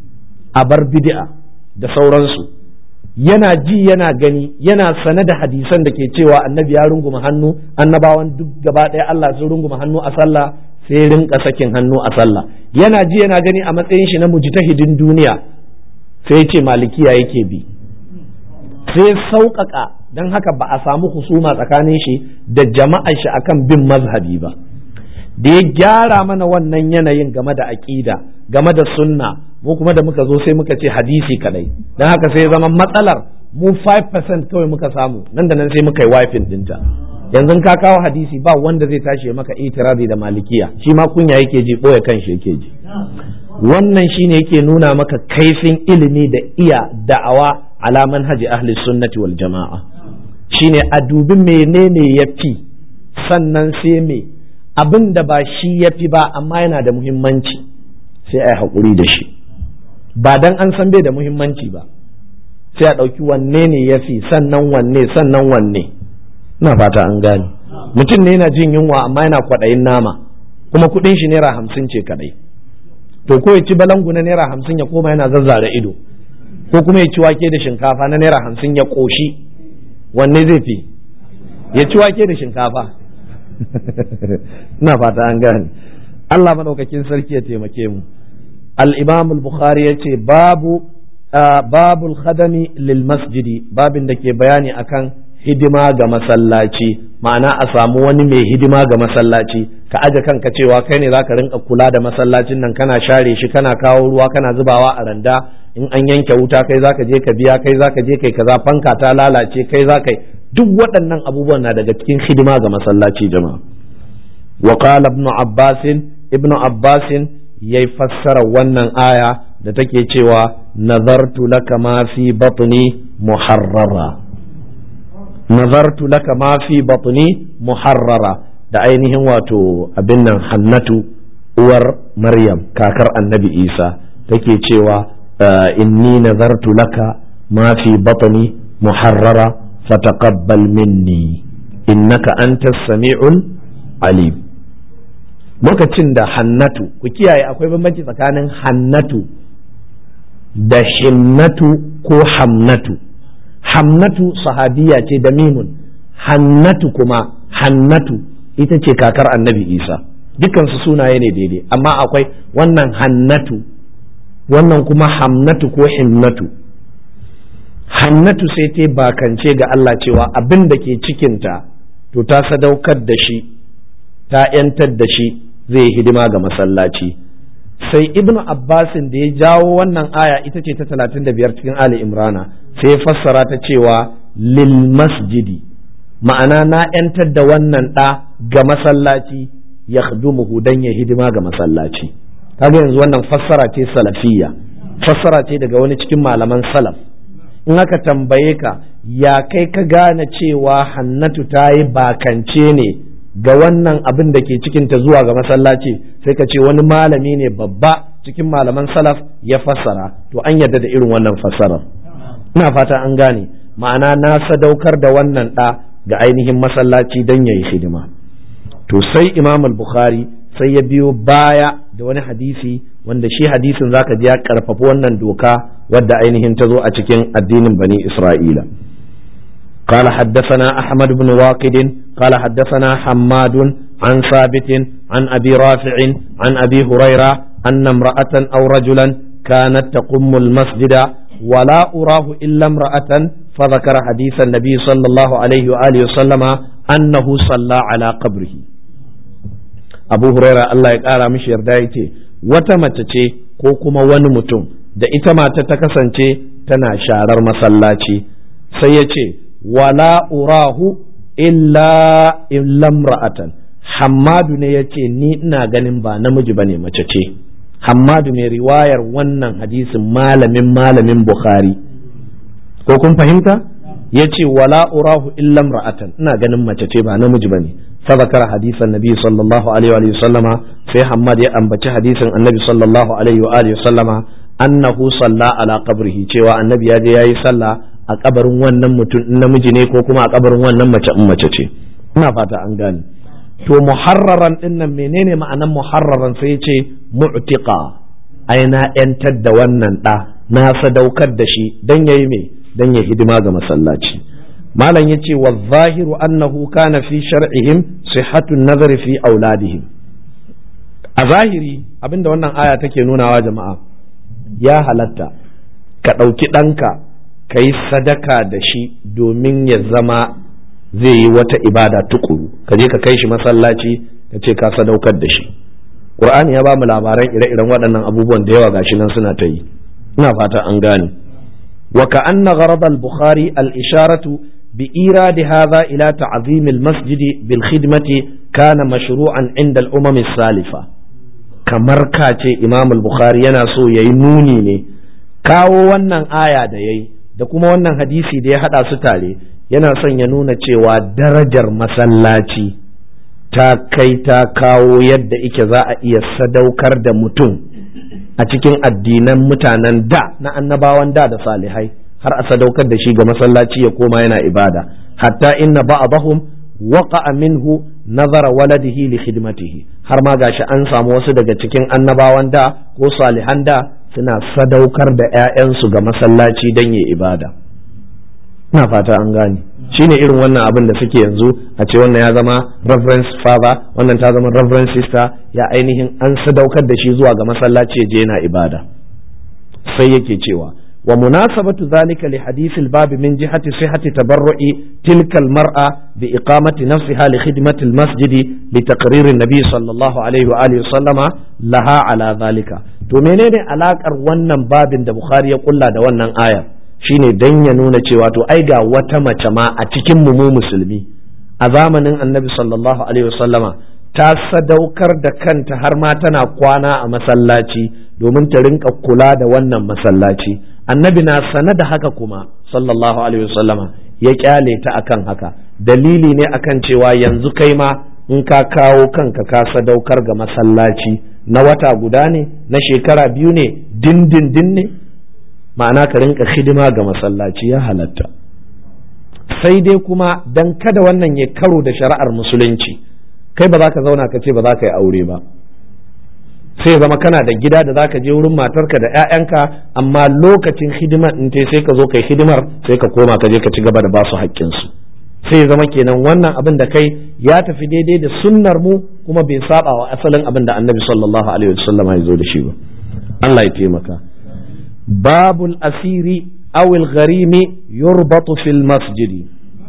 a bar bid'a da sauransu yana ji yana gani yana sane da hadisan da ke cewa annabi ya runguma hannu annabawan duk gaba ɗaya Allah sun runguma hannu a sallah sai rinka sakin hannu a sallah yana ji yana gani a matsayin shi na mujtahidin duniya sai ce malikiya yake bi sai sauƙaƙa don haka ba a samu husuma tsakanin shi da jama'ar shi akan bin mazhabi ba da ya gyara mana wannan yanayin game da aƙida game da sunna mu kuma da muka zo sai muka ce hadisi kadai don haka sai zama matsalar mu 5% kawai muka samu nan da nan sai muka yi wifin dinta yanzu ka kawo hadisi ba wanda zai tashi ya maka itirazi da malikiya shi ma kunya yake ji ɓoye kanshi yake ji wannan shine yake nuna maka kaifin ilimi da iya da'awa ala manhaji ahli sunnati wal jama'a shine a dubi menene ya fi sannan sai me abin da ba shi ya fi ba amma yana da muhimmanci sai a yi haƙuri da shi ba dan an san bai da muhimmanci ba sai a ɗauki wanne ne ya fi sannan wanne sannan wanne na fata an gane mutum ne yana jin yunwa amma yana kwaɗayin nama kuma kuɗin shi naira hamsin ce kaɗai to ko ya ci balangu na naira hamsin ya koma yana zazzara ido ko kuma ya ci wake da shinkafa na naira hamsin ya ƙoshi wanne zai fi ya ci wake da shinkafa ina fata an gane Allah maɗaukakin sarki ya taimake mu al-imam al-bukhari ya ce babu babul khadami lil masjidi babin da ke bayani akan hidima ga masallaci ma'ana a samu wani mai hidima ga masallaci ka aje kanka cewa kai ne zaka rinka kula da masallacin nan kana share shi kana kawo ruwa kana zubawa a randa in an yanke wuta kai zaka je ka biya kai zaka je kai kaza fanka ta lalace kai zaka duk waɗannan abubuwan na daga cikin hidima ga masallaci jama'a wa qala ibn abbas ibn abbas yayi fassara wannan aya da take cewa nazartu laka ma fi batni muharrara nazartu laka ma fi batni muharrara da ainihin wato abin nan hannatu uwar maryam kakar annabi isa take cewa inni nazartu laka ma fi batni muharrara fataqabbal minni innaka antas sami'ul alim lokacin da hannatu ku kiyaye akwai bambanci tsakanin hannatu da hinnatu ko hamnatu hamnatu sahabiya ce da mimun hannatu kuma hannatu ita ce kakar annabi isa dukansu sunaye ne daidai amma akwai wannan hannatu wannan kuma hamnatu ko hinnatu hannatu sai ta bakance ga Allah cewa abin da ke cikinta to ta sadaukar da shi ta 'yantar da shi zai hidima ga masallaci sai ibn abbasin da ya jawo wannan aya ita ce ta talatin da biyar cikin ali imrana sai fassara ta cewa lil masjidi ma'ana na 'yantar da wannan ɗa ga masallaci yakhdumuhu dan ya hidima ga masallaci kaga yanzu wannan fassara ce salafiyya fassara ce daga wani cikin malaman salaf in aka tambaye ka ya kai ka gane cewa hannatu ta yi bakance ne ga wannan abin da ke cikinta zuwa ga masallaci sai ka ce wani malami ne babba cikin malaman salaf ya fassara to an yarda da irin wannan fassarar ina fata an gane ma'ana na sadaukar da wannan ɗa ga ainihin masallaci don ya yi hidima to sai imam al-bukhari sai ya biyo baya da wani hadisi wanda shi hadisin zaka ji ya karfafa wannan doka wadda ainihin ta zo a cikin addinin bani isra'ila قال حدثنا أحمد بن واقد قال حدثنا حماد عن ثابت عن أبي رافع عن أبي هريرة أن امرأة أو رجلا كانت تقم المسجد ولا أراه إلا امرأة فذكر حديث النبي صلى الله عليه وآله وسلم أنه صلى على قبره abu huraira Allah ya ƙara mishi yarda ya ce wata mace ce ko kuma wani mutum da ita mata ta kasance tana sharar masallaci sai ya ce wala urahu illa illam ra'atan hammadu ne ya ce ni ina ganin ba namiji bane mace ce hammadu mai riwayar wannan hadisin malamin malamin bukhari ko kun fahimta ya ce wala urahu illam ra'atan ina ganin mace ce ba namiji bane فذكر حديث النبي صلى الله عليه وآله وسلم في حماد يأنبت حديث النبي صلى الله عليه وآله وسلم أنه صلى على قبره cewa annabi ya je yayi sallah a kabarin wannan mutum namiji ne ko kuma a kabarin wannan mace in mace ce ina fata an gane to muharraran din nan menene ma'anan muharraran sai ce mu'tiqa ai na yantar da wannan da na sadaukar da shi dan yayi me dan ya hidima ga masallaci malam ya ce wa zahiru annahu kana fi shar'ihim sihhatun nazari fi auladihim a zahiri abinda wannan aya take nunawa jama'a ya halatta ka ɗauki ɗanka ka yi sadaka da shi domin ya zama zai yi wata ibada tukuru ka je ka kai shi masallaci ka ce ka sadaukar da shi Qur'ani ya ba mu labaran ire-iren waɗannan abubuwan da yawa gashi nan suna ta yi ina fata an gane wa ka anna gharad al-bukhari al-isharatu بإيراد هذا إلى تعظيم المسجد بالخدمة كان مشروعا عند الأمم السالفة kamar ka ce imam al-bukhari yana so ya yi nuni ne kawo wannan aya da ya yi da kuma wannan hadisi da ya haɗa su tare yana son ya nuna cewa darajar masallaci ta kai ta kawo yadda ike za a iya sadaukar da mutum a cikin addinan mutanen da na annabawan da da salihai har a sadaukar da shi ga masallaci ya koma yana ibada hatta inna ba'dahum waqa'a minhu nazara waladihi li khidmatihi har ma gashi an samu wasu daga cikin annabawan da ko salihan da suna sadaukar da 'ya'yansu ga masallaci don yi ibada ina fata an gane shine irin wannan abin da suke yanzu a ce wannan ya zama reverend father wannan ta zama reverend sister ya ainihin an sadaukar da shi zuwa ga masallaci ya je yana ibada sai yake cewa ومناسبة ذلك لحديث الباب من جهة صحة تبرع تلك المرأة بإقامة نفسها لخدمة المسجد لتقرير النبي صلى الله عليه وآله وسلم لها على ذلك to menene alakar wannan babin da Bukhari ya kulla da wannan aya shine dan ya nuna cewa to ai ga wata mace ma a cikin mu mu musulmi a zamanin Annabi sallallahu alaihi wasallama ta sadaukar da kanta har ma tana kwana a masallaci domin ta rinka kula da wannan masallaci annabi na sane da haka kuma sallallahu alaihi wasallama ya kyale ta akan haka dalili ne akan cewa yanzu kai ma in ka kawo kanka ka sadaukar ga masallaci na wata guda ne na shekara biyu ne dindindin ne ma'ana ka rinka hidima ga masallaci ya halatta sai dai kuma dan kada wannan ya karo da shari'ar musulunci kai ba za ka zauna ka ce ba za ka yi aure ba sai zama kana da gida da zaka je wurin matarka da 'ya'yanka amma lokacin hidimar in te sai ka zo kai hidimar sai ka koma ka je ka ci gaba da basu haƙƙinsu sai zama kenan wannan abin da kai ya tafi daidai da sunnar mu kuma bai saba wa asalin abin da annabi sallallahu alaihi wasallam ya zo da shi ba Allah ya taimaka babul asiri awil gharimi yurbatu fil masjidi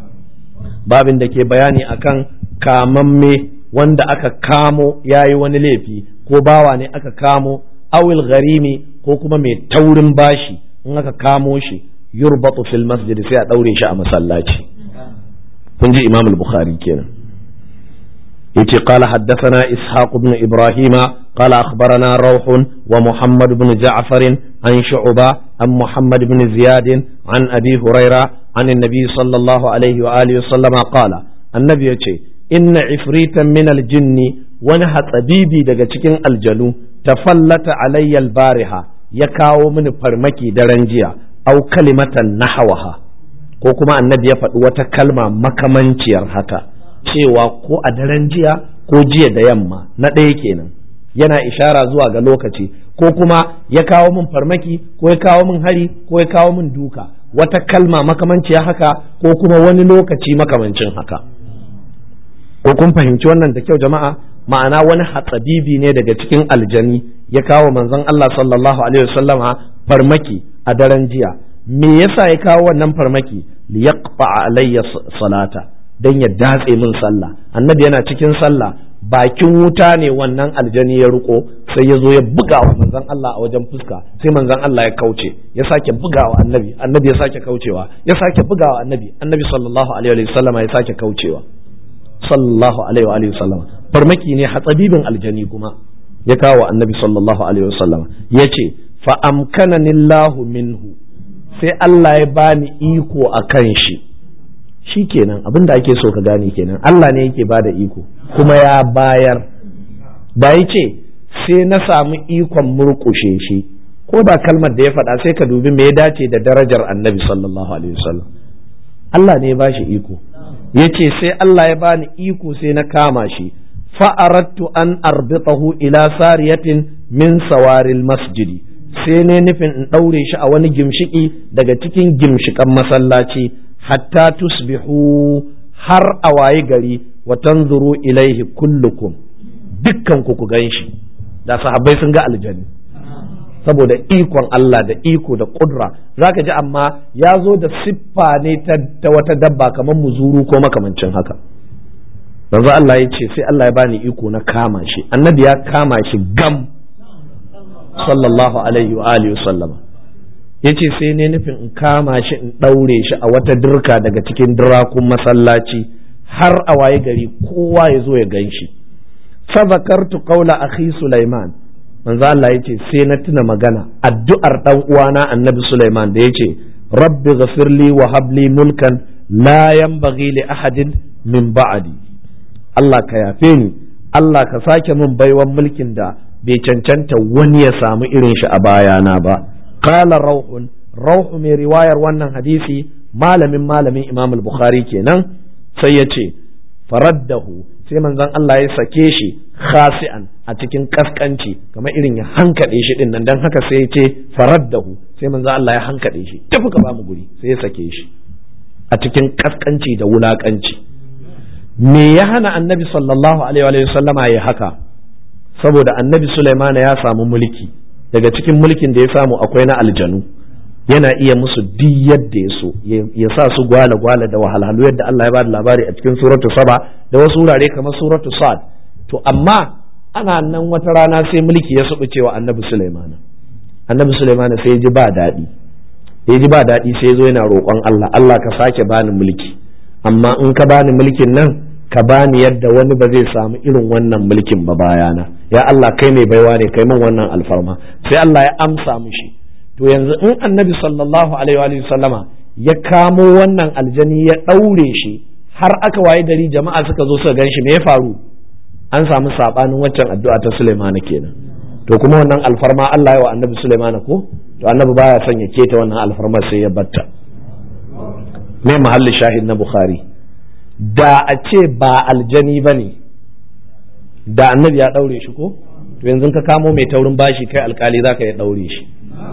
babin da ke bayani akan kamamme wanda aka kamo yayi wani laifi ko bawa ne aka kamo awil gharimi ko kuma mai taurin bashi in aka kamo shi yurbatu fil masjid sai a daure shi a masallaci kun ji imam al-bukhari kenan yace qala haddathana ishaq ibn ibrahima qala akhbarana rawh wa muhammad ibn ja'far an shu'ba an muhammad ibn ziyad an abi huraira an annabi sallallahu alaihi wa alihi sallama qala annabi yace inna ifritan min aljinni wani hatsabibi daga cikin aljanu tafallata alayya albariha ya kawo mini farmaki daren jiya au kalimatan nahawaha ko kuma annabi ya faɗi wata kalma makamanciyar haka cewa ko a daren jiya ko jiya da yamma na ɗaya kenan yana ishara zuwa ga lokaci ko kuma ya kawo min farmaki ko ya kawo min hari ko ya kawo min duka wata kalma makamanciya haka ko kuma wani lokaci makamancin haka ko kun fahimci wannan da kyau jama'a ma'ana wani hatsabibi ne daga cikin aljani ya kawo manzon Allah sallallahu alaihi wasallama farmaki a daren jiya me yasa ya kawo wannan farmaki liyaqta alayya salata dan ya datse min sallah annabi yana cikin sallah bakin wuta ne wannan aljani ya riko sai ya zo ya buga wa manzon Allah a wajen fuska sai manzon Allah ya kauce ya sake bugawa annabi annabi ya sake kaucewa ya sake bugawa annabi annabi sallallahu alaihi wasallama ya sake kaucewa sallallahu alaihi wa sallama farmaki ne hatsabibin aljani kuma ya kawo annabi sallallahu alaihi wa sallama ya ce fa amkanani Allahu minhu sai Allah ya bani iko a kan shi shi kenan abin da ake so ka gane kenan Allah ne yake bada iko kuma ya bayar da ya ce sai na samu ikon murkushe shi ko ba kalmar da ya faɗa sai ka dubi me ya dace da darajar annabi sallallahu alaihi wasallam Allah ne ya bashi iko ya ce sai Allah ya bani iko sai na kama shi fa'arattu an arbitahu ila sariyatin min sawaril masjidi sai ne nufin in ɗaure shi a wani gimshiki daga cikin gimshikan masallaci hatta tusbihu har a waye gari wa tanzuru ilaihi kullukum dukkan ku ku gan shi da sahabbai sun ga aljani saboda ikon Allah da iko da kudura zaka ji amma ya zo da siffa ne ta wata dabba kamar muzuru ko makamancin haka yanzu Allah ya ce sai Allah ya bani iko na kama shi annabi ya kama shi gam sallallahu alaihi wa alihi sallama yace sai ne nufin in kama shi in daure shi a wata dirka daga cikin dirakun masallaci har a waye gari kowa ya zo ya gan shi fa zakartu qawla akhi Sulaiman manzo Allah yace sai na tuna magana addu'ar dan uwana Annabi Sulaiman da yace rabbi ghafirli wa habli mulkan la yanbaghi li ahadin min ba'di Allah ka yafe ni Allah ka sake min baiwan mulkin da bai cancanta wani ya samu irin shi a bayana ba qala rauhun rauhu mai riwayar wannan hadisi malamin malamin Imam al-Bukhari kenan sai ya ce faraddahu sai manzon Allah ya sake shi khasi'an a cikin kaskanci kamar irin ya hankade shi din nan dan haka sai ya ce faraddahu sai manzon Allah ya hankade shi tafi ka bamu guri sai ya sake shi a cikin kaskanci da wulakanci me ya hana annabi sallallahu alaihi wa sallama ya haka saboda annabi Sulaiman ya samu mulki daga cikin mulkin da ya samu akwai na aljanu yana iya musu duk yadda ya so ya sa su gwala gwala da wahalhalu yadda Allah ya bada labari a cikin suratu saba da wasu wurare kamar suratu sad to amma ana nan wata rana sai mulki ya subu cewa annabi Sulaiman annabi Sulaiman sai ya ji ba daɗi ya ji ba daɗi sai ya zo yana roƙon Allah Allah ka sake bani mulki amma in ka bani mulkin nan ka bani yadda wani ba zai samu irin wannan mulkin ba bayana ya Allah kai mai baiwa ne kai min wannan alfarma sai Allah ya amsa mishi to yanzu in annabi sallallahu alaihi wa sallama ya kamo wannan aljani ya ɗaure shi har aka waye gari jama'a suka zo suka gan shi me ya faru an samu sabanin waccan addu'a ta Sulaimana kenan to kuma wannan alfarma Allah ya wa annabi Sulaimana ko to annabi baya son ya keta wannan alfarma sai ya batta me mahallin shahid na Bukhari da a ce ba aljani ba ne da annabi ya ɗaure shi ko to yanzu ka kamo mai taurin bashi kai alkali za ka ya ɗaure shi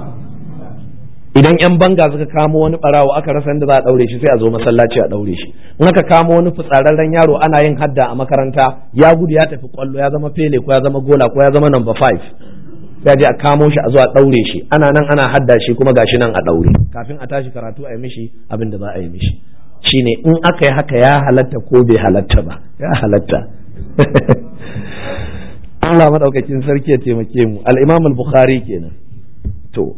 idan yan banga suka kamo wani barawo aka rasa inda za a ɗaure shi sai a zo masallaci a ɗaure shi in aka kamo wani fitsararren yaro ana yin hadda a makaranta ya gudu ya tafi kwallo ya zama fele ko ya zama gola ko ya zama number five sai je a kamo shi a zo a ɗaure shi ana nan ana hadda shi kuma gashi nan a ɗaure kafin a tashi karatu a yi mishi abin da za a yi mishi shine in aka yi haka ya halatta ko bai halatta ba ya halatta Allah madaukakin sarki ya taimake mu al-Imam al-Bukhari kenan to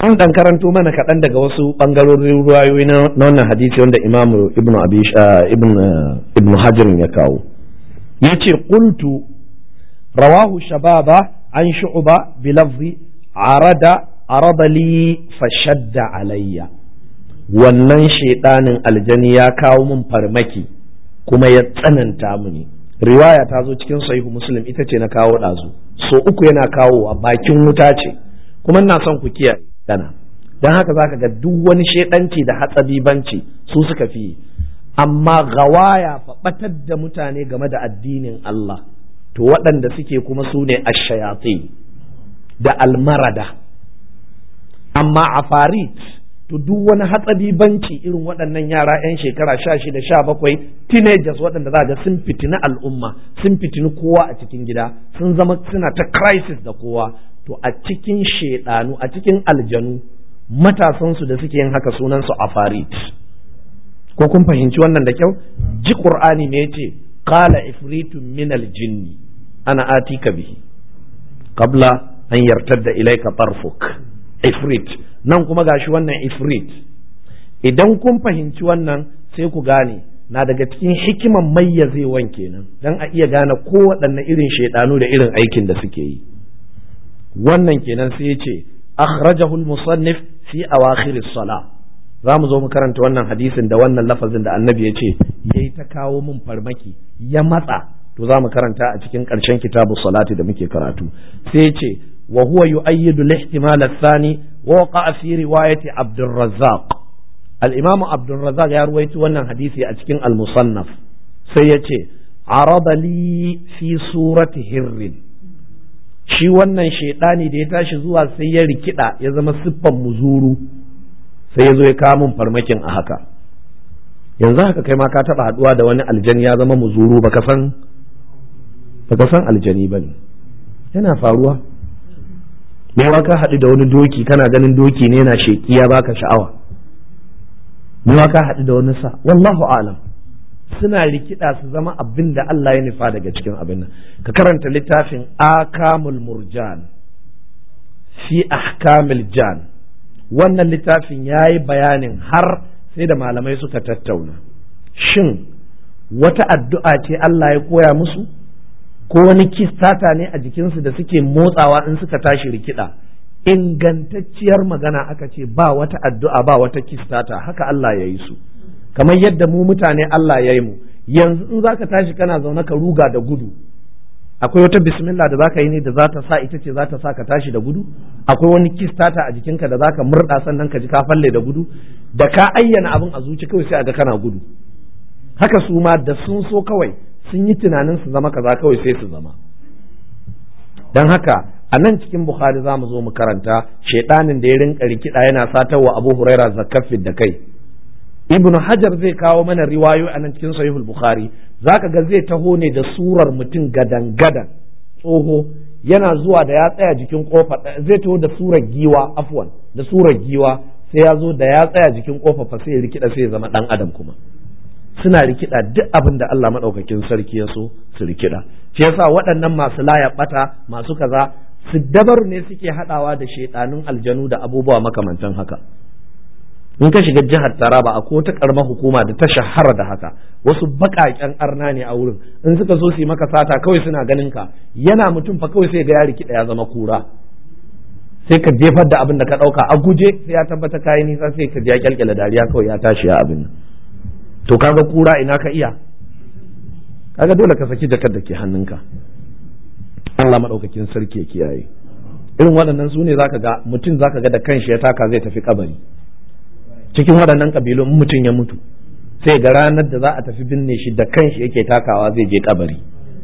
an dan karanto mana kaɗan daga wasu ɓangarorin ruwayoyi na wannan hadisi wanda imam ibnu abi ibn hajar ya kawo yace qultu rawahu shababa an shu'ba bi lafzi arada arada li fashadda alayya wannan shaidanin aljani ya kawo min farmaki kuma ya tsananta mini riwaya ta zo cikin sahihu muslim ita ce na kawo ɗazu so uku yana kawo a bakin wuta ce kuma ina son ku kiyaye dana don haka zaka ga duk wani shaidanci da hatsabibanci su suka fi amma gawaya faɓatar da mutane game da addinin Allah to waɗanda suke kuma su ne ashayati da almarada amma a farit to duk wani hatsabibanci irin waɗannan yara 'yan shekara sha shida sha bakwai teenagers waɗanda za ga sun fitini al'umma sun fitini kowa a cikin gida sun zama suna ta crisis da kowa to a cikin shaidanu a cikin aljanu matasansu da suke yin haka sunansu afarit ko kun fahimci wannan da kyau ji qur'ani ne yace qala ifritun min aljinni ana atika bihi qabla an yartadda ilayka tarfuk ifrit nan kuma gashi wannan ifrit idan kun fahimci wannan sai ku gane na daga cikin hikiman mayyazewan kenan dan a iya gane ko waɗanne irin shaidanu da irin aikin da suke yi wannan kenan sai ya ce akhrajahu al-musannif fi awakhir as-salah za mu zo mu karanta wannan hadisin da wannan lafazin da annabi ya ce yayi ta kawo min farmaki ya matsa to za mu karanta a cikin ƙarshen kitabu salati da muke karatu sai ya ce wa huwa yu'ayyidu al-ihtimal ath-thani wa waqa'a fi riwayati Abd razzaq al-Imam Abd razzaq ya ruwaito wannan hadisi a cikin al-Musannaf sai ya ce arada li fi surati hirrin shi wannan shaidani da ya tashi zuwa sai ya rikida ya zama siffan muzuru sai ya zo ya kawo min farmakin a haka yanzu haka kai ma ka taba haduwa da wani aljani ya zama muzuru baka san baka san aljani bane yana faruwa mewa ka haɗu da wani doki kana ganin doki ne yana sheki ya baka sha'awa mewa ka haɗu da wani sa wallahu alam suna rikida su zama abin da Allah ya nufa daga cikin abin nan ka karanta littafin akamul murjan fi ahkamil jan wannan littafin ya yi bayanin har sai da malamai suka tattauna shin wata addu'a ce Allah ya koya musu ko wani kistata ne a jikinsu da suke motsawa in suka tashi rikida ingantacciyar magana aka ce ba wata addu'a ba wata kistata haka Allah ya yi su kamar yadda mu mutane Allah ya yi mu yanzu in zaka tashi kana zaune ka ruga da gudu akwai wata bismillah da zaka yi ne da za ta sa ita ce za ta sa ka tashi da gudu akwai wani kistata a jikinka da zaka murda sannan ka ji ka falle da gudu da ka ayyana abin a zuci kawai sai a ga kana gudu haka su ma da sun so kawai sun yi tunanin su zama kaza kawai sai su zama dan haka a nan cikin bukhari za mu zo mu karanta shaidanin da ya rinka rikida yana satarwa abu huraira zakafin da kai ibnu hajar zai kawo mana riwayo a nan cikin sahihul bukhari zaka ga zai taho ne da surar mutum gadan gadan tsoho yana zuwa da ya tsaya jikin kofa zai taho da surar giwa afwan da surar giwa sai ya zo da ya tsaya jikin kofa fa sai ya rikida sai ya zama dan adam kuma suna rikida duk abin da Allah madaukakin sarki ya so su rikida shi yasa waɗannan masu laya bata masu kaza su dabar ne suke hadawa da shaidanun aljanu da abubuwa makamantan haka in ka shiga jihar Taraba a ko ta karamar hukuma da ta shahara da haka wasu baƙaƙen arna ne a wurin in suka so su yi maka sata kawai suna ganin ka yana mutum fa kawai sai ga ya rikida ya zama kura sai ka jefar da abin da ka ɗauka a guje sai ya tabbata kayi nisa sai ka ya kyalkyala dariya kawai ya tashi ya abin to kaga kura ina ka iya kaga dole ka saki jakar da ke hannunka Allah maɗaukakin sarki ya kiyaye irin waɗannan su ne zaka ga mutum zaka ga da kanshi ya taka zai tafi kabari cikin waɗannan ƙabilun mutum ya mutu sai ga ranar da za a tafi binne shi da kanshi yake takawa zai je kabari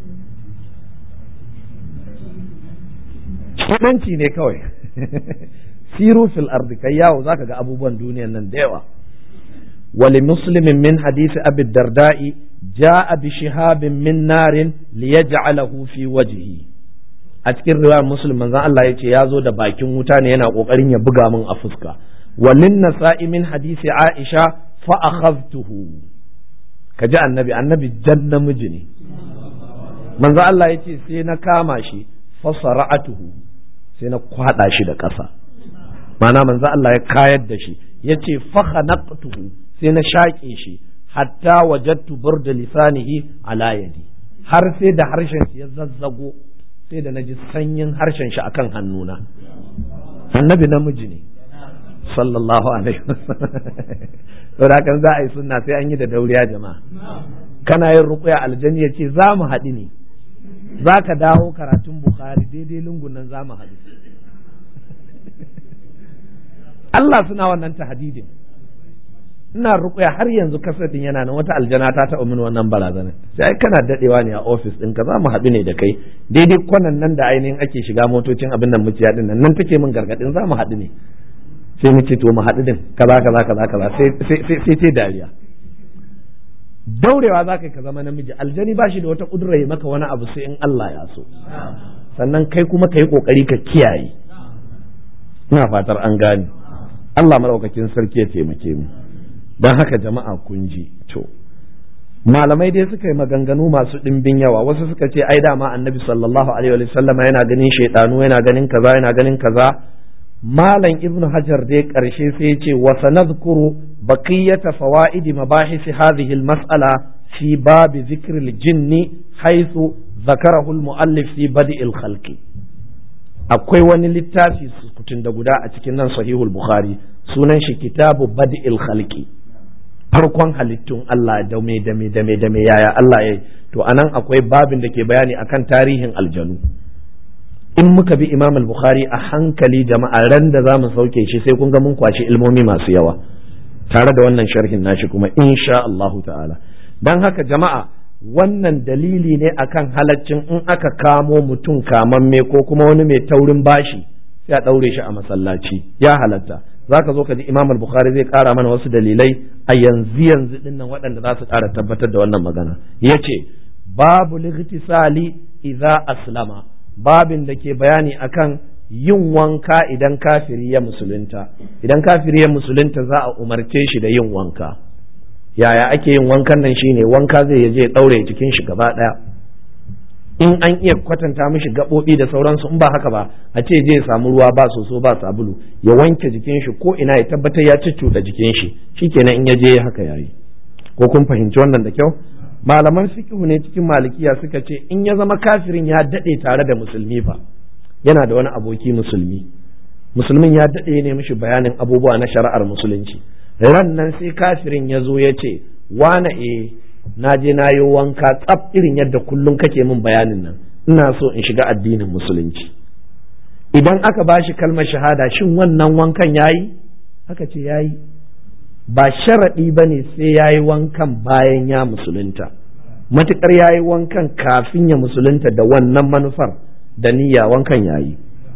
shidanci ne kawai siru fil ardi kai yawo zaka ga abubuwan duniyan nan da yawa wali muslimin min hadisi abi darda'i ja'a bi shihabin min narin liyaj'alahu fi wajhi a cikin riwayar muslim manzon Allah yace ya zo da bakin wuta ne yana kokarin ya buga min a fuska walin nasa'i min hadisi aisha fa akhadtuhu kaji annabi annabi jan namiji ne manzo Allah yace sai na kama shi fa sara'atuhu sai na kwada shi da ƙasa ma'ana manzo Allah ya kayar da shi yace fa khanaqtuhu sai na shaƙe shi hatta wajadtu burda lisanihi ala yadi har sai da harshen shi ya zazzago sai da naji sanyin harshen shi akan hannuna annabi namiji ne sallallahu alaihi wasallam hakan za a yi sunna sai an yi da dauriya jama'a kana yin ruqya aljanni ya ce za mu haɗu ne za ka dawo karatun bukhari daidai lungun nan za mu haɗu Allah suna wannan tahadidin ina ruƙuya har yanzu kasadin yana nan wata aljana ta taɓa min wannan barazanar sai kana dadewa ne a ofis ɗinka za mu haɗu ne da kai daidai kwanan nan da ainihin ake shiga motocin abin nan muciya ɗin nan nan take min gargaɗin za mu haɗu ne sai mu ce to mu haɗu din kaza kaza kaza kaza sai sai sai dariya daurewa za ka ka zama namiji aljani ba shi da wata kudura ya maka wani abu sai in Allah ya so sannan kai kuma ka yi kokari ka kiyaye ina fatar an gane Allah maraukakin sarki ya taimake mu don haka jama'a kun ji to malamai dai suka yi maganganu masu ɗimbin yawa wasu suka ce ai dama annabi sallallahu alaihi wa sallam yana ganin shaidanu yana ganin kaza yana ganin kaza malam ibnu hajar dai karshe sai ya ce wa sanadhkuru baqiyata fawaid mabahis hadhihi al-mas'ala fi bab dhikr al-jinni haythu ذكره المؤلف في بدء الخلق akwai wani littafi sukutun da guda a cikin nan sahihul bukhari sunan shi kitabu bad'il khalqi farkon halittun Allah da me da me da me da me yaya Allah yayi to anan akwai babin da ke bayani akan tarihin aljanu in muka bi Imam al-Bukhari a hankali jama'a ran da zamu sauke shi sai kun ga mun kwashi ilmomi masu yawa tare da wannan sharhin nashi kuma insha Allahu ta'ala dan haka jama'a wannan dalili ne akan halaccin in aka kamo mutum kamamme ko kuma wani mai taurin bashi sai a ɗaure shi a masallaci ya halatta za ka zo ka ji imam al-bukhari zai ƙara mana wasu dalilai a yanzu yanzu din nan waɗanda za su ƙara tabbatar da wannan magana ya ce babu lightisali idza aslama babin da ke bayani akan yin wanka idan kafiri ya musulunta idan kafiri ya musulunta za a umarce shi da yin wanka yaya ake yin wankan nan shine wanka zai je ɗaure jikin shi gaba ɗaya in an iya kwatanta mishi gaɓoɓi da sauransu in ba haka ba a ce je samu ruwa ba soso ba sabulu ya wanke jikin shi ko ina ya tabbatar ya da jikin shi shikenan in ya je haka yayi ko kun fahimci wannan da kyau malaman fiqhu ne cikin malikiya suka ce in ya zama kafirin ya daɗe tare da musulmi fa yana da wani aboki musulmi musulmin ya daɗe ne mishi bayanin abubuwa na shari'ar musulunci ran nan sai kafirin ya zo ya ce wane e na je na yi wanka tsaf irin yadda kullum kake min bayanin nan ina so in shiga addinin musulunci idan aka ba shi kalmar shahada shin wannan wankan yayi aka ce yayi ba sharaɗi ba ne sai ya yi wankan bayan ya musulunta matuƙar ya yi wankan kafin ya musulunta da wannan manufar da niyya wankan yayi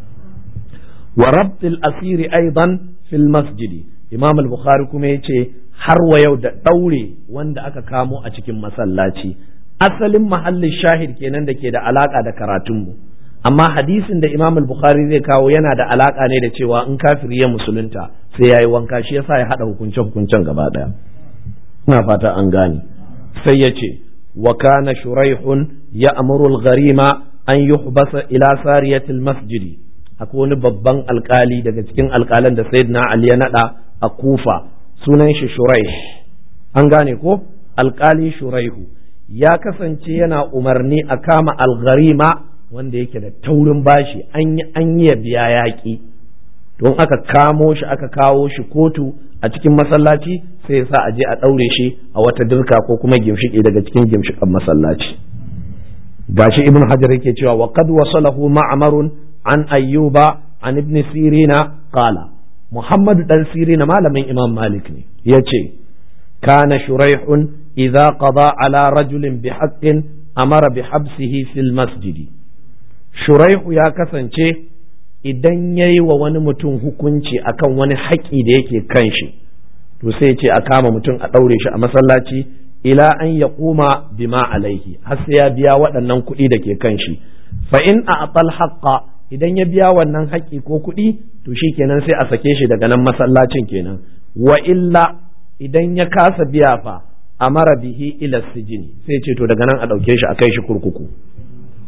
wa rabtil asiri aidan fil masjidi imam al-bukhari kuma ya ce har wa yau da ɗaure wanda aka kamo a cikin masallaci asalin mahallin shahid kenan da ke da alaka da karatunmu amma hadisin da imam al-bukhari zai kawo yana da alaka ne da cewa in kafiri ya musulunta sai ya yi wanka shi yasa ya haɗa hukunce hukuncen gaba ɗaya ina fata an gane sai ya ce wa kana shuraihun ya amuru al-gharima an yuhbasa ila sariyatil masjidi akwai wani babban alkali daga cikin alkalan da sayyidina ali ya nada a kufa sunan shi shuraih an gane ko alkali shuraihu ya kasance yana umarni a kama algharima wanda yake da taurin bashi an yi an yi biya yaƙi don aka kamo shi aka kawo shi kotu a cikin masallaci sai ya sa a je a ɗaure shi a wata dirka ko kuma gimshiƙi daga cikin gimshiƙan masallaci gashi ibn hajar yake cewa wa qad wasalahu ma'marun an ayyuba an ibn sirina qala muhammad dan sirina malamin imam malik ne yace kana shuraihun idza qada ala rajulin bihaqqin amara bihabsihi fil masjidi shuraihu ya kasance idan ya yi wa wani mutum hukunci akan wani haƙi da yake kan shi to sai ce a kama mutum a ɗaure shi a masallaci ila an ya kuma bima alaihi har sai ya biya waɗannan kuɗi da ke kan shi fa in a atal haqqa idan ya biya wannan haƙi ko kuɗi to shi kenan sai a sake shi daga nan masallacin kenan wa illa idan ya kasa biya fa amara bihi ila sijini sai ce to daga nan a ɗauke shi a kai shi kurkuku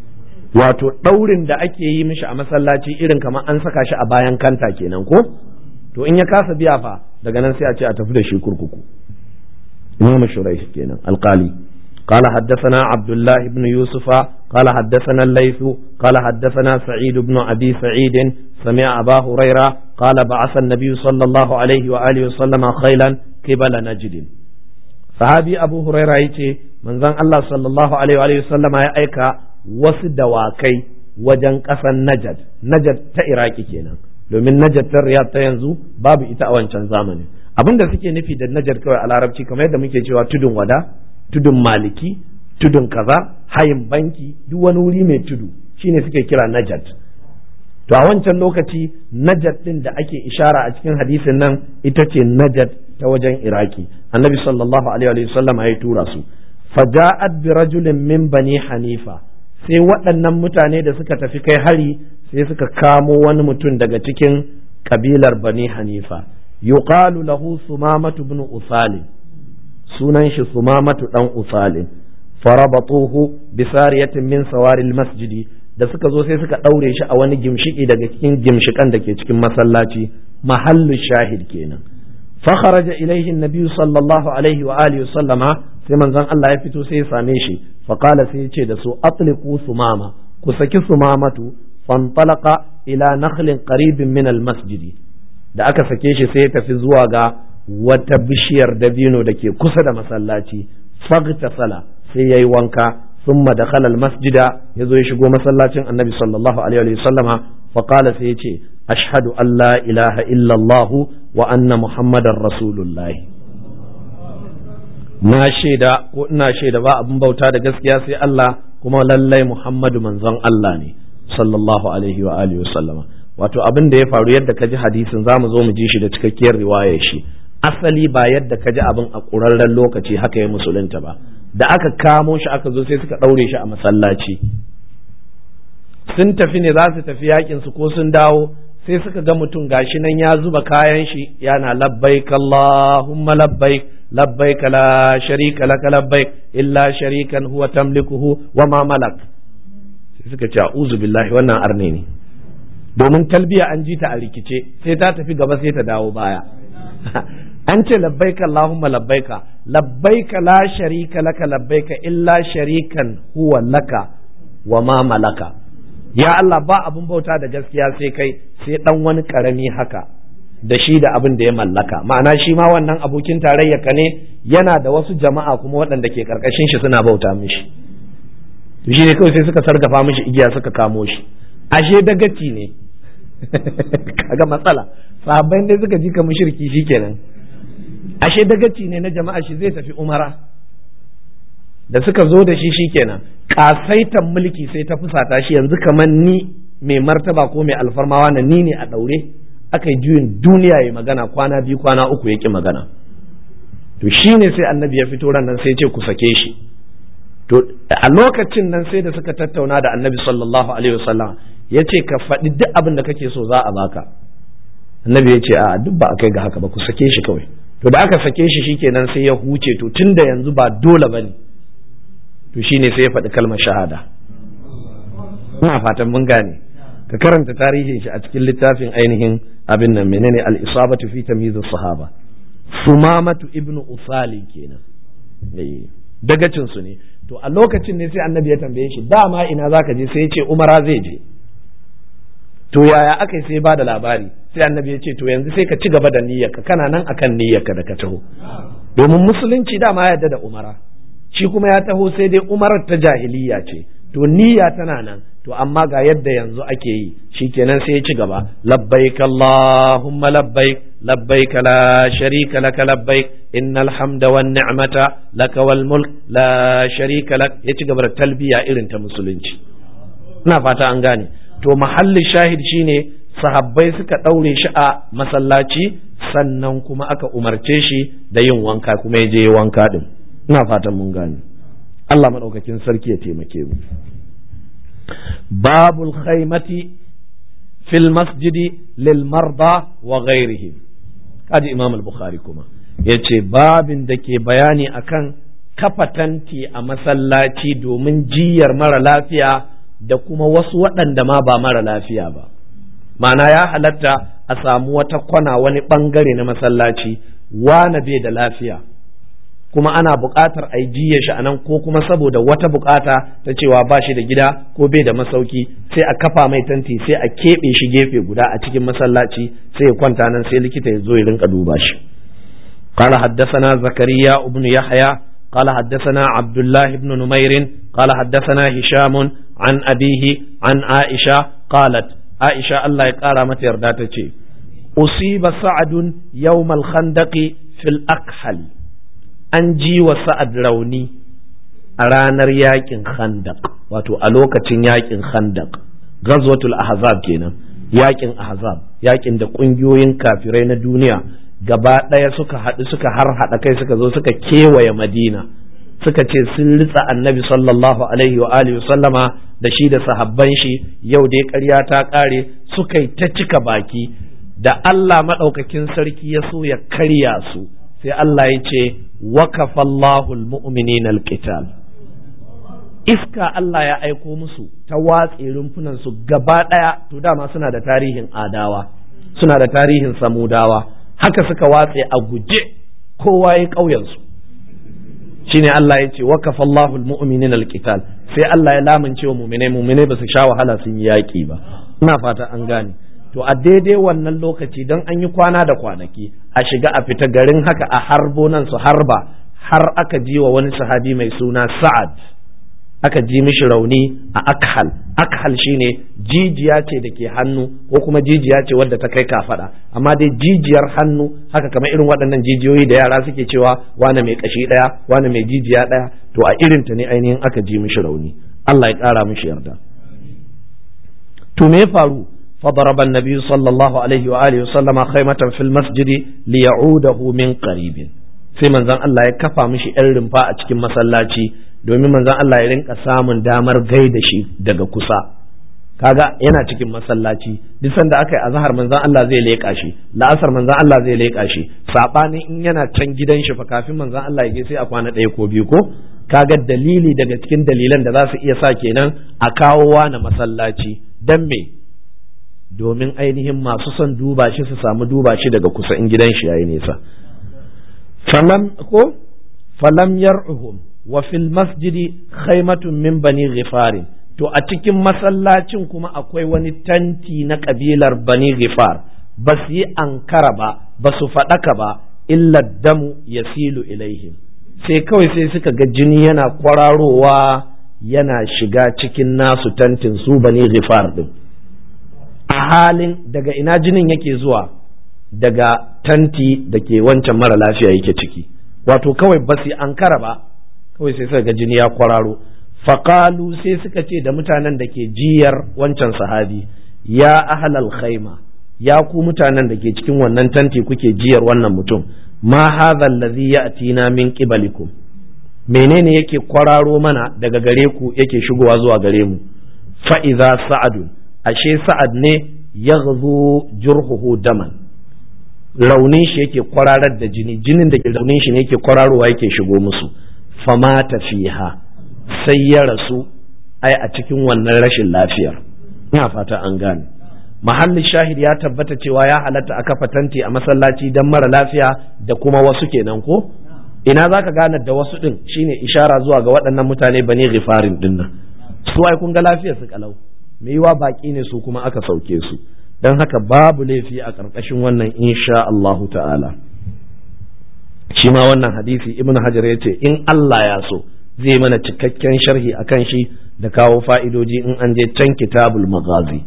wato ɗaurin da ake yi mishi a masallaci irin kamar an saka shi a bayan kanta kenan ko to in ya kasa biya fa daga nan sai a ce a tafi da shi kurkuku imam shuraih kenan alqali قال حدثنا عبد الله بن يوسف قال حدثنا الليث قال حدثنا سعيد بن أبي سعيد سمع أبا هريرة قال بعث النبي صلى الله عليه وآله وسلم خيلا قبل نجد صحابي أبو هريرة يتي من ذن الله صلى الله عليه وآله وسلم يأيك وسد واكي wajen ƙasar Najad, Najad ta Iraki kenan, domin Najad ta Riyadh ta yanzu babu ita a wancan zamani. Abin da suke nufi da Najad kawai a larabci kamar yadda muke cewa tudun wada, tudun maliki, tudun kaza, hayin banki, duk wani wuri mai tudu shine suke kira Najad. To a wancan lokaci Najad din da ake ishara a cikin hadisin nan ita ce Najad ta wajen Iraki. Annabi sallallahu alaihi wa sallam ya tura su. Faja'at bi rajulin min bani Hanifa. sai waɗannan mutane da suka tafi kai hari sai suka kamo wani mutum daga cikin kabilar bani hanifa yuqalu lahu sumamatu ibn usali sunan shi sumamatu dan usali farabatuhu bisariyatin min sawaril masjidi da suka zo sai suka ɗaure shi a wani gimshiki daga cikin gimshikan da ke cikin masallaci mahallu shahid kenan فخرج إليه النبي صلى الله عليه وآله وسلم sai manzon Allah ya fito sai ya same shi faqala sai ya ce da su atliqu sumama ku saki sumamatu fantalaqa ila nakhlin qaribin min almasjid da aka sake shi sai ya tafi zuwa ga wata bishiyar dabino da ke kusa da masallaci faghtasala sai yayi wanka thumma dakhala almasjida yazo ya shigo masallacin annabi sallallahu alaihi wa sallama faqala sai ya ce ashhadu an la ilaha illa allah wa anna muhammadar rasulullahi na shaida ko ina shaida ba abin bauta da gaskiya sai Allah kuma lallai Muhammadu manzon Allah ne sallallahu alaihi wa alihi wasallama wato abin da ya faru yadda ka ji hadisin za mu zo mu ji shi da cikakkiyar riwayar shi asali ba yadda ka ji abin a ƙurarren lokaci haka ya musulunta ba da aka kamo shi aka zo sai suka ɗaure shi a masallaci sun tafi ne za su tafi yakin su ko sun dawo sai suka ga mutum gashi nan ya zuba kayan shi yana labbaik Allahumma labbaik labbaik la sharika laka labbaik illa sharikan huwa tamlikuhu wa ma malak sai suka ce a'udhu billahi wannan arne ne domin talbiya an ji ta a rikice sai ta tafi gaba sai ta dawo baya an ce labbaika Allahumma labbaika labbaika la sharika laka labbaika illa sharikan huwa laka wa ma malaka ya Allah ba abun bauta da gaskiya sai kai sai dan wani karami haka da shi da abin da ya mallaka ma'ana shi ma wannan abokin tarayya ka ne yana da wasu jama'a kuma waɗanda ke karkashin shi suna bauta mishi to shi ne kawai sai suka sargafa mishi igiya suka kamo shi ashe dagaci ne kaga matsala sahabbai dai suka ji ka mushriki shikenan ashe dagaci ne na jama'a shi zai tafi umara da suka zo da shi shikenan kasaitan mulki sai ta fusata shi yanzu kamar ni mai martaba ko mai alfarmawa na ni ne a daure aka yi juyin duniya ya magana kwana biyu kwana uku yaki magana to shine sai annabi ya fito ran nan sai ce ku sake shi to a lokacin nan sai da suka tattauna da annabi sallallahu alaihi wasallam ya ce ka faɗi duk abin da kake so za a baka annabi ya ce a duk ba a kai ga haka ba ku sake shi kawai to da aka sake shi shikenan sai ya huce to tunda yanzu ba dole bane to shine sai ya faɗi kalmar shahada ina fatan mun gane ka karanta tarihin shi a cikin littafin ainihin abin nan menene al-isabatu fi tamyiz sahaba sumamatu ibnu usali kenan dagacin su ne to a lokacin ne sai annabi ya tambaye shi dama ina zaka je sai ya ce umara zai je to yaya aka yi sai ba da labari sai annabi ya ce to yanzu sai ka ci gaba da niyyarka kana nan akan niyyarka da ka taho domin musulunci dama ya yarda da umara shi kuma ya taho sai dai umarar ta jahiliya ce to niyya tana nan to amma ga yadda yanzu ake yi shikenan sai ya ci gaba labbaik allahumma labbaik labbaik la sharika laka labbaik innal hamda wan ni'mata laka wal mulk la sharika lak ya ci gaba da talbiya irin ta musulunci ina fata an gane to mahallin shahid shine sahabbai suka ɗaure shi a masallaci sannan kuma aka umarce shi da yin wanka kuma ya je wanka din ina fatan mun gane Allah maɗaukakin sarki ya taimake mu babul khaymati fil masjidi lil marda wa ghairihim kaji imam al-bukhari kuma yace babin da ke bayani akan kafa tanti a masallaci domin jiyar mara lafiya da kuma wasu waɗanda ma ba mara lafiya ba ma'ana ya halatta a samu wata kwana wani bangare na masallaci wane bai da lafiya kuma ana buƙatar a yi shi a nan ko kuma saboda wata buƙata ta cewa ba shi da gida ko bai da masauki sai a kafa mai tanti sai a keɓe shi gefe guda a cikin masallaci sai ya kwanta nan sai likita ya zo ya rinka duba shi قال حدثنا زكريا بن يحيى قال حدثنا عبد الله بن نمير قال حدثنا هشام عن أبيه عن عائشة قالت عائشة الله يقارى متى يرداتك أصيب سعد يوم الخندق في الأكحل an ji wa sa'ad rauni a ranar yakin khandak wato a lokacin yakin khandak ghazwatul ahzab kenan yakin ahzab yakin da ƙungiyoyin kafirai na duniya gaba ɗaya suka haɗu suka har haɗa kai suka zo suka kewaye madina suka ce sun ritsa annabi sallallahu alaihi wa alihi sallama da shi da sahabban shi yau dai ƙarya ta ƙare suka yi ta cika baki da Allah maɗaukakin sarki ya so ya karya su sai Allah ya ce wakafallahu almu'minin alqital iska Allah ya aiko musu ta watse rumfunan su gaba daya to dama suna da tarihin adawa suna da tarihin samudawa haka suka watse a guje kowa ya kauyen su shine Allah ya ce wakafallahu almu'minin alqital sai Allah ya lamunce wa mu'minai mu'minai ba su sha wahala sun yi yaki ba ina fata an gane to a daidai wannan lokaci don an yi kwana da kwanaki a shiga a fita garin haka a harbo nan su harba har aka ji wa wani sahabi mai suna sa'ad aka ji mishi rauni a akhal akhal shine jijiya ce da ke hannu ko kuma jijiya ce wadda ta kai kafada amma dai jijiyar hannu haka kamar irin waɗannan jijiyoyi da yara suke cewa wane mai kashi ɗaya wane mai jijiya ɗaya to a irinta ne ainihin aka ji mishi rauni Allah ya ƙara mishi yarda to me ya faru فضرب النبي صلى الله عليه وآله وسلم خيمة في المسجد ليعوده من قريب sai manzon Allah ya kafa mishi ‘yan rumfa a cikin masallaci domin manzon Allah ya rinka samun damar gaida shi daga kusa kaga yana cikin masallaci duk sanda aka yi azhar manzon Allah zai leƙa shi la'asar manzon Allah zai leƙa shi sabanin in yana can gidan shi fa kafin manzon Allah ya je sai a kwana ɗaya ko biyu ko kaga dalili daga cikin dalilan da za su iya sa kenan a kawo na masallaci dan me domin ainihin masu son duba shi su samu duba shi daga kusa in gidan shi yayi nesa falam ko falam yar'uhum wa fil masjidi khaymatun min bani ghifarin to a cikin masallacin kuma akwai wani tanti na kabilar bani ghifar ba su yi ankara ba ba su faɗaka ba illa damu yasilu ilaihim sai kawai sai suka ga jini yana kwararowa yana shiga cikin nasu tantin su bani ghifar din a halin daga ina jinin yake zuwa daga tanti da ke wancan mara lafiya yake ciki wato kawai ba su ankara ba kawai sai suka ga jini ya kwararo faƙalu sai suka ce da mutanen da ke jiyar wancan sahabi ya ahlal khaima ya ku mutanen da ke cikin wannan tanti kuke jiyar wannan mutum ma hadha allazi ya'tina min qibalikum menene yake kwararo mana daga gare ku yake shigowa zuwa gare mu fa idza sa'adun ashe sa'ad ne ya jurhuhu daman raunin shi yake kwararar da jini jinin da ke raunin shi ne yake kwararowa yake shigo musu famata fiha sai ya rasu ai a cikin wannan rashin lafiyar ina fata an gane mahallin shahid ya tabbata cewa ya halatta a kafa tanti a masallaci don mara lafiya da kuma wasu kenan ko ina za ka gane da wasu din shine ishara zuwa ga waɗannan mutane bane ghifarin dinnan su ai kun ga lafiyar su kalau mai yiwa baki ne su kuma aka sauke su don haka babu laifi a ƙarƙashin wannan insha Allahu ta'ala shi ma wannan hadisi ibn hajar ya ce in Allah ya so zai mana cikakken sharhi akan shi da kawo fa'idoji in an je can kitabul maghazi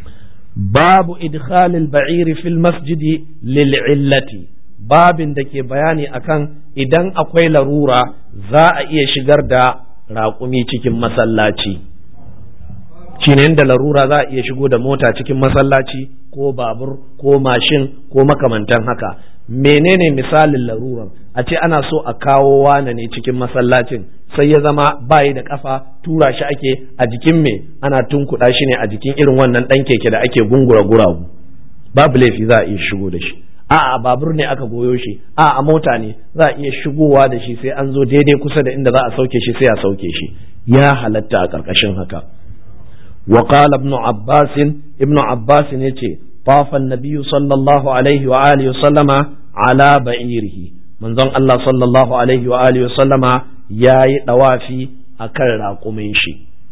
babu idkhalil ba'iri fil masjidi lil illati babin da ke bayani akan idan akwai larura za a iya shigar da raƙumi cikin masallaci shine inda larura za a iya shigo da mota cikin masallaci ko babur ko mashin ko makamantan haka menene misalin laruran a ce ana so a kawo wane ne cikin masallacin sai ya zama bayi da kafa tura shi ake a jikin me ana tunkuɗa shi ne a jikin irin wannan ɗan keke da ake gungura guragu babu laifi za a iya shigo da shi a babur ne aka goyo shi a a mota ne za a iya shigowa da shi sai an zo daidai kusa da inda za a sauke shi sai a sauke shi ya halatta a ƙarƙashin haka وقال ابن عباس ابن عباس يتي طاف النبي صلى الله عليه وآله وسلم على بعيره منظر الله صلى الله عليه وآله وسلم ياي دوافي أكل راقمين شي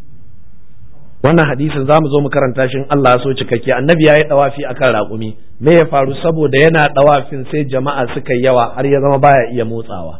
wannan hadisin za mu zo mu karanta shi Allah ya so cikakke annabi ya yi dawafi akan raƙumi me ya faru saboda yana dawafin sai jama'a suka yawa har ya zama baya iya motsawa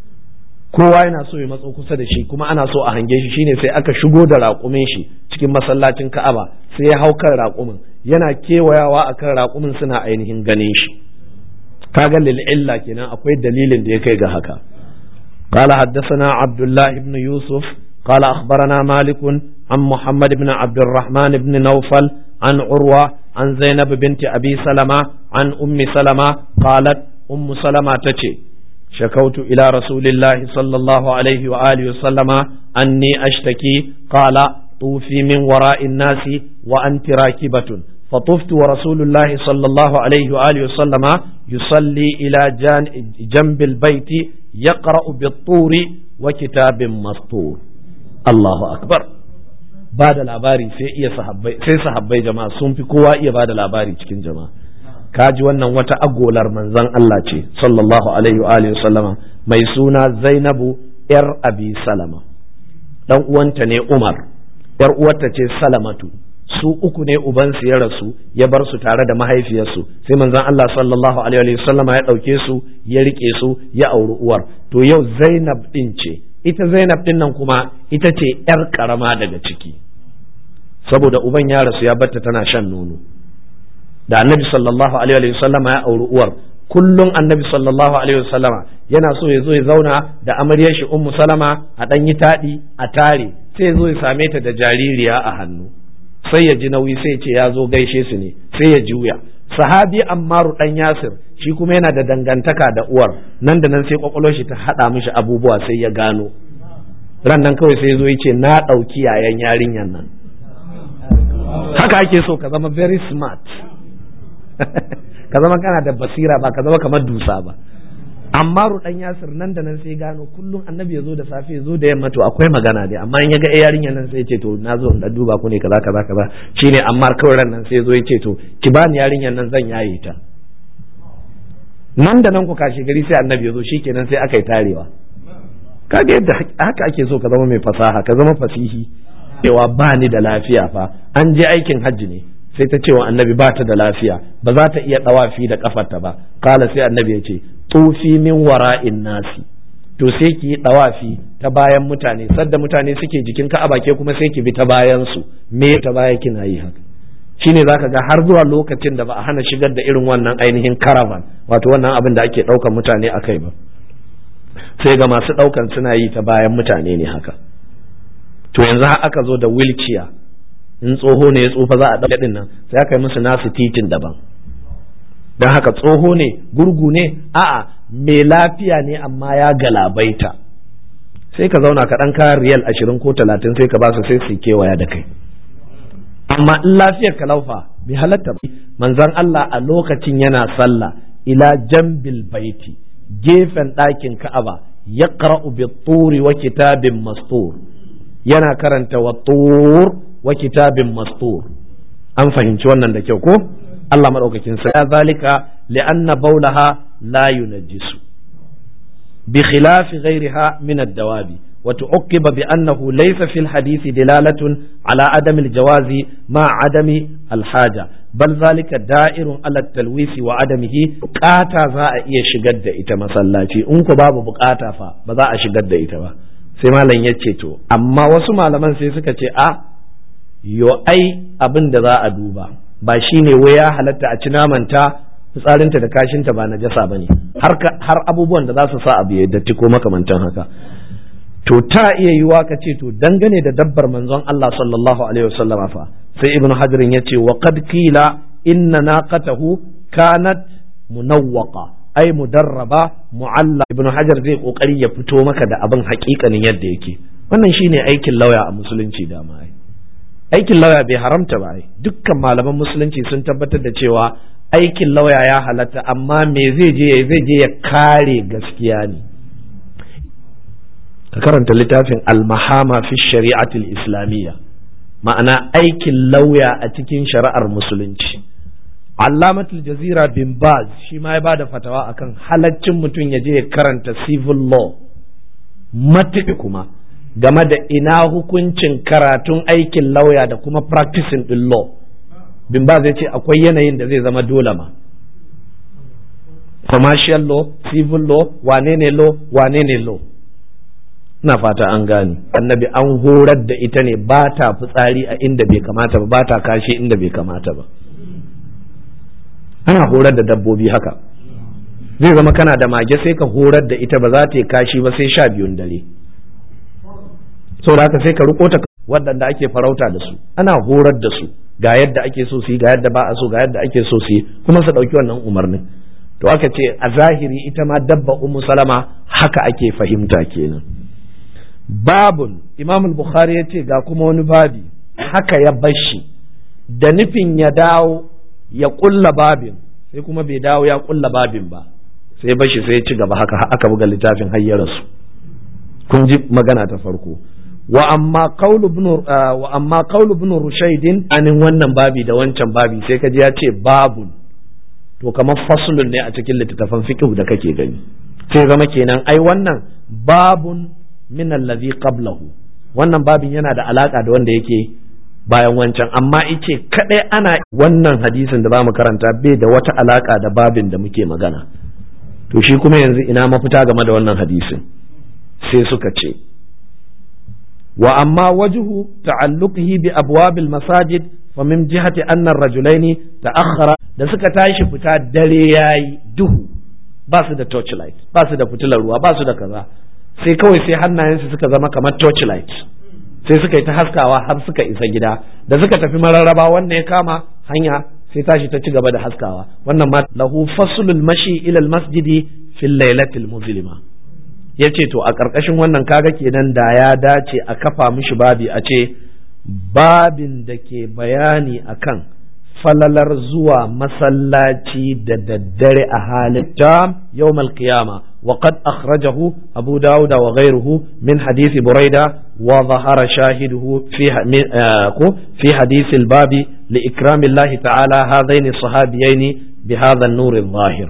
kowa yana so ya matso kusa da shi kuma ana so a hange shi shine sai aka shigo da raƙumin shi cikin masallacin Ka'aba sai ya hau kan raƙumin yana kewayawa akan raƙumin suna ainihin ganin shi kaga lil illa kenan akwai dalilin da ya kai ga haka قال حدثنا عبد الله بن يوسف قال أخبرنا مالك عن محمد بن عبد الرحمن بن نوفل عن عروة عن زينب بنت أبي سلمة عن أم سلمة قالت أم سلمة تتي شكوت إلى رسول الله صلى الله عليه وآله وسلم أني أشتكي قال طوفي من وراء الناس وأنت راكبة فطفت ورسول الله صلى الله عليه وآله وسلم يصلي إلى جنب البيت يقرأ بالطور وكتاب مسطور الله أكبر بعد العباري sai iya sahabbai sai sahabbai jama'a sun fi kowa iya bada labari cikin jama'a kaji wannan wata agolar manzon Allah ce sallallahu alaihi wa alihi sallama mai suna Zainabu yar Abi Salama dan uwanta ne Umar yar uwarta ce Salamatu su uku ne ubansu ya rasu ya bar su tare da mahaifiyarsu sai manzon Allah sallallahu alaihi wa sallama ya dauke su ya rike su ya auri uwar to yau Zainab din ce ita Zainab din nan kuma ita ce yar karama daga ciki saboda uban ya rasu ya batta tana shan nono da annabi sallallahu alaihi wa sallama ya auri uwar kullum annabi sallallahu alaihi wa sallama yana so ya zo ya zauna da amaryar shi ummu salama a dan yi taɗi a tare sai ya zo ya same ta da jaririya a hannu sai ya ji nauyi sai ya ce ya zo gaishe su ne sai ya juya sahabi ammaru dan yasir shi kuma yana da dangantaka da uwar nan da nan sai kwakwalwar shi ta hada mishi abubuwa sai ya gano ran nan kawai sai ya zo ya ce na ɗauki yayan yarinyan nan haka ake so ka zama very smart ka zama kana da basira ba ka zama kamar dusa ba amma rudan yasir nan da nan sai gano kullum annabi ya zo da safe ya zo da yamma to akwai magana dai amma in ya ga yarinyar nan sai ya ce to na zo in duba ku ne kaza kaza kaza shine amma kawai ran nan sai ya zo ya ce to ki bani yarinyar nan zan yaye ta nan da nan ku kashe gari sai annabi ya zo shikenan sai aka yi tarewa kaga yadda haka ake so ka zama mai fasaha ka zama fasihi cewa ba ni da lafiya fa an je aikin hajji ne sai ta cewa annabi ba ta da lafiya ba za ta iya dawafi da kafarta ba kala sai annabi ya ce tufi min wara'in nasi to sai ki yi dawafi ta bayan mutane sadda mutane suke jikin ka'aba ke kuma sai ki bi ta bayan su me ta baya kina yi haka shine zaka ga har zuwa lokacin da ba a hana shigar da irin wannan ainihin caravan wato wannan abin da ake daukan mutane akai ba sai ga masu daukan suna yi ta bayan mutane ne haka to yanzu aka zo da wheelchair in tsoho ne ya tsufa za a ɗauke ɗin nan sai aka yi musu nasu titin daban don haka tsoho ne gurgu ne a'a mai lafiya ne amma ya galabaita sai ka zauna ka ɗan kayan riyal ashirin ko talatin sai ka ba su sai su kewaya da kai amma in lafiyar ka laufa bai halatta ba manzon Allah a lokacin yana sallah ila jambil baiti gefen ɗakin ka'aba ya bi turi wa kitabin mastur yana karanta wa tur wa kitabin mastur an fahimci wannan da kyau ko Allah madaukakin sa zalika li'anna baulaha la yunajjisu bi khilafi ghayriha min ad-dawabi wa tu'aqqiba bi annahu laysa fil hadith dilalatun ala adami al-jawazi ma adami al-haja bal zalika da'irun ala at-talwisi wa adamihi qata za a iya shigar da ita masallaci in ku babu bukata fa ba za a shigar da ita ba sai malam ya ce to amma wasu malaman sai suka ce a yo ai abin da za a duba ba shine wai ya halatta a ci namanta fitsarinta da kashinta ba na jasa bane har har abubuwan da za su sa abu ya datti ko makamantan haka to ta iya yiwa ka ce to dangane da dabbar manzon Allah sallallahu alaihi wasallam fa sai ibnu hajarin ya ce wa qad qila inna naqatahu kanat munawwaqa ai mudarraba mu'alla ibnu hajar zai kokari ya fito maka da abin hakikanin yadda yake wannan shine aikin lauya a musulunci da ma ai aikin lauya bai haramta ba ai dukkan malaman musulunci sun tabbatar da cewa aikin lauya ya halatta amma me zai je zai je ya kare gaskiya ne ka karanta littafin al-mahama fi shari'atul islamiyya ma'ana aikin lauya a cikin shari'ar musulunci allamatul jazira bin baz shi ma ya ba da fatawa akan halaccin mutum ya je ya karanta civil law matuƙi kuma game da ina hukuncin karatun aikin lauya da kuma practicing din law bin baz ya ce akwai yanayin da zai zama dole ma commercial law civil law wane ne law wane ne law ina fata an gane annabi an horar da ita ne ba ta fitsari a inda bai kamata ba ba ta kashi inda bai kamata ba ana horar da dabbobi haka zai zama kana da mage sai ka horar da ita ba za ta yi kashi ba sai sha biyun dare saboda haka sai ka riko ta waɗanda ake farauta da su ana horar da su ga yadda ake so su yi ga yadda ba a so ga yadda ake so su yi kuma su ɗauki wannan umarnin to aka ce a zahiri ita ma dabba ummu salama haka ake fahimta kenan babun imam bukhari ya ce ga kuma wani babi haka ya bashi da nufin ya dawo ya kulla babin sai kuma bai dawo ya kulla babin ba sai bashi sai ya ci gaba haka aka buga littafin hayyararsu kun ji magana ta farko wa amma qawlu ibn wa amma qawlu ibn rushaydin anin wannan babi da wancan babi sai kaji ya ce babun to kamar faslun ne a cikin littattafan fiqh da kake gani sai zama kenan ai wannan babun min allazi qablahu wannan babin yana da alaka da wanda yake bayan wancan amma ice kadai ana wannan hadisin da bamu karanta bai da wata alaka da babin da muke magana to shi kuma yanzu ina mafita game da wannan hadisin sai suka ce wa amma wajhu ta'alluqihi bi abwabil masajid fa min jihati anna ar-rajulaini ta'akhkhara da suka tashi fita dare yayi duhu ba su da torchlight ba su da fitilar ruwa ba su da kaza sai kawai sai hannayensu suka zama kamar torchlight sai suka yi ta haskawa har suka isa gida da suka tafi mararraba wannan ya kama hanya sai tashi ta ci gaba da haskawa wannan ma lahu faslul mashi ila masjidi fil lailatil muzlima yace to a karkashin wannan kaga kenan da ya dace a kafa mishi babi a ce babin da ke bayani akan falalar zuwa masallaci da daddare a halin jam yawmal qiyama وقد أخرجه أبو داود وغيره من حديث بريدة وظهر شاهده في في حديث الباب لإكرام الله تعالى هذين الصحابيين بهذا النور الظاهر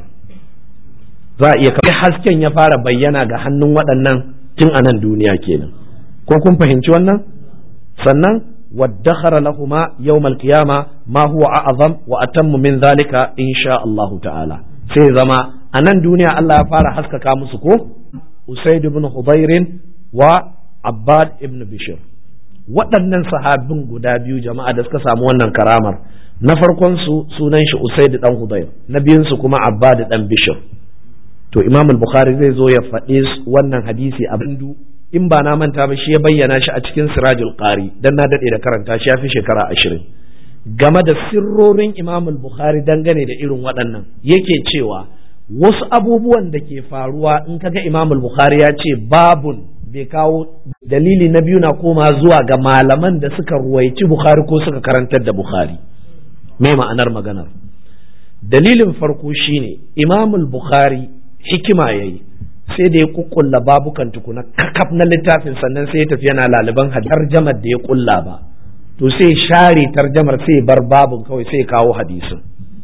za iya kai hasken ya fara bayyana ga hannun waɗannan tun a nan duniya kenan ko kun fahimci wannan sannan waddakhara lahuma yawmal qiyama ma huwa a'zam wa atammu min zalika insha Allah ta'ala sai zama a nan duniya Allah ya fara haskaka musu ko Usaid ibn Hudairin wa Abbad ibn Bishir waɗannan sahabin guda biyu jama'a da suka samu wannan karamar na farkon su sunan shi Usaid dan Hudair na biyun su kuma Abbad dan Bishir to Imam al-Bukhari zai zo ya faɗi wannan hadisi a bindu in ba na manta ba shi ya bayyana shi a cikin Sirajul Qari dan na dade da karanta shi ya fi shekara ashirin game da sirrorin Imam al-Bukhari dangane da irin waɗannan yake cewa wasu abubuwan da ke faruwa in kaga Imam al-Bukhari ya ce babun bai kawo dalili na biyu na koma zuwa ga malaman da suka ruwaici Bukhari ko suka karantar da Bukhari me ma'anar maganar dalilin farko shine Imam al-Bukhari hikima yayi sai da ya kukkulla babukan tukuna kakaf na littafin sannan sai ya tafi yana laliban tarjamar da ya kulla ba to sai share tarjamar sai bar babun kawai sai kawo hadisin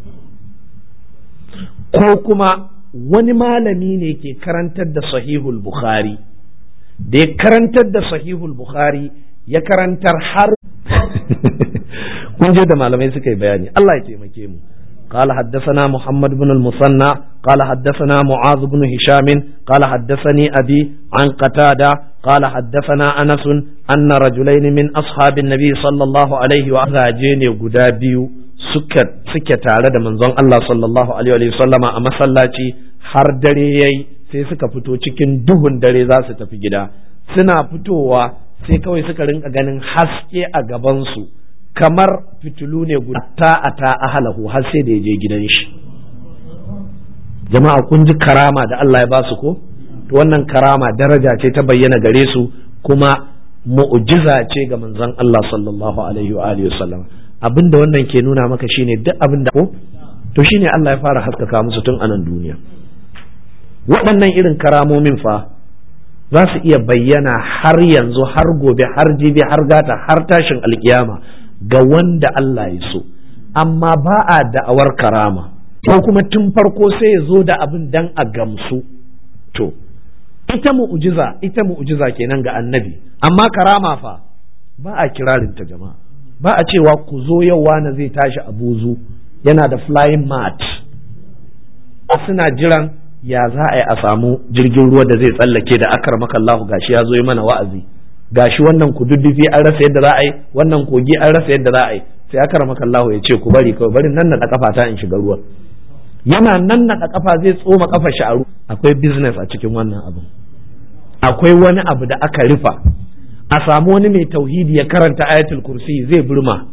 ko kuma wani malami ne ke karantar da sahihul bukhari da ya karantar da sahihul bukhari ya karantar har kun je da malamai suka yi bayani Allah ya taimake mu قال حدثنا محمد بن المثنى قال حدثنا معاذ بن هشام قال حدثني أبي عن قتادة قال حدثنا أنس أن رجلين من أصحاب النبي صلى الله عليه وسلم غدابي suke tare da manzon Allah sallallahu alaihi wa sallama a masallaci har dare yayi sai suka fito cikin duhun dare za su tafi gida suna fitowa sai kawai suka rinka ganin haske a gabansu kamar fitilu ne guda a ta ahalahu har sai da ya je gidan shi jama'a kun ji karama da Allah ya ba su ko to wannan karama daraja ce ta bayyana gare su kuma mu'jiza ce ga manzon Allah sallallahu alaihi wa alihi wasallam abinda wannan ke nuna maka shine duk abinda ko to shine Allah ya fara haskaka musu tun anan duniya waɗannan irin karamomin fa za su iya bayyana har yanzu har gobe har jibi har gata har tashin alkiyama ga wanda Allah ya so amma ba a da'awar karama ko kuma tun farko sai ya zo da abin dan a gamsu to ita mu'ujiza ita mu'ujiza kenan ga annabi amma karama fa ba a kirarinta jama'a ba a cewa ku zo yau wani zai tashi a buzu yana da flying mat suna jiran ya za a yi a samu jirgin ruwa da zai tsallake da akar makallahu gashi ya zo yi mana wa'azi gashi wannan kududdufi an rasa yadda za a yi wannan kogi an rasa yadda za a yi sai akar makallahu ya ce ku bari kawai bari nan na kafa ta in shiga ruwa yana nan na kafa zai tsoma kafa shi a akwai business a cikin wannan abin akwai wani abu da aka rufa a samu wani mai tauhidi ya karanta ayatul kursi zai burma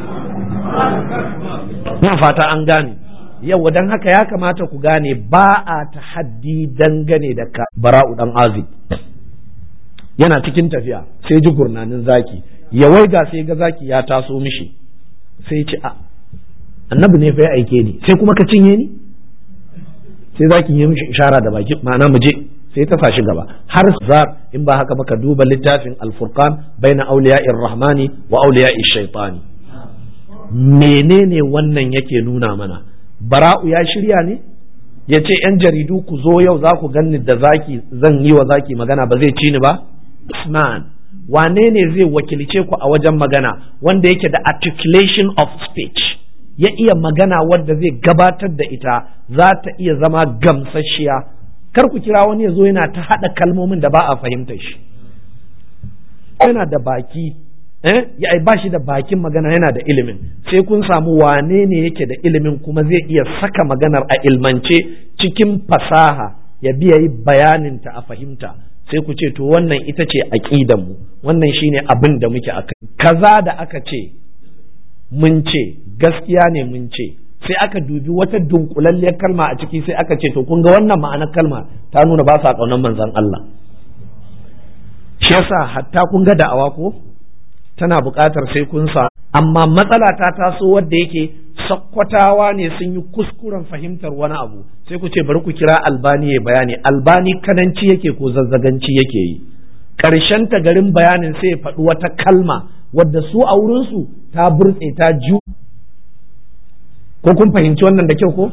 na fata an gane yau don haka ya kamata ku gane ba a tahaddi dangane da ka bara'u dan azib yana cikin tafiya sai ji gurnanin zaki ya waiga sai ga zaki ya taso mishi sai ci a annabi ne fa ya aike ni sai kuma ka cinye ni sai zaki yi mishi ishara da baki ma'ana mu je sai ta sashi gaba har za in ba haka ba ka duba littafin alfurqan baina auliya'ir rahmani wa auliya'ir shaitani menene wannan yake nuna mana bara'u ya shirya ne ya ce yan jaridu ku zo yau za ku ganni da zaki zan yi wa zaki magana ba zai ci ni ba Usman wane ne zai wakilce ku a wajen magana wanda yake da articulation of speech ya iya magana wadda zai gabatar da ita za ta iya zama gamsasshiya kar ku kira wani ya zo yana ta haɗa kalmomin da ba a fahimtar shi yana da baki eh ya ba shi da bakin magana yana da ilimin sai kun samu wane ne yake da ilimin kuma zai iya saka maganar a ilmance cikin fasaha ya biya yi bayaninta a fahimta sai ku ce to wannan ita ce mu wannan shine abin da muke akai kaza da aka ce mun ce gaskiya ne mun ce sai aka dubi wata dunkulalliyar kalma a ciki sai aka ce to kun ga wannan ma'anar kalma ta nuna ba sa kaunar manzon Allah shi yasa hatta kun ga da'awa ko tana buƙatar sai kun sa amma matsala ta taso wadda yake sakkwatawa ne sun yi kuskuren fahimtar wani abu sai ku ce bari ku kira albani ya bayani albani kananci yake ko zazzaganci yake yi ƙarshen ta garin bayanin sai ya faɗi wata kalma wadda su a wurinsu ta burtse ta ju ko kun fahimci wannan da kyau ko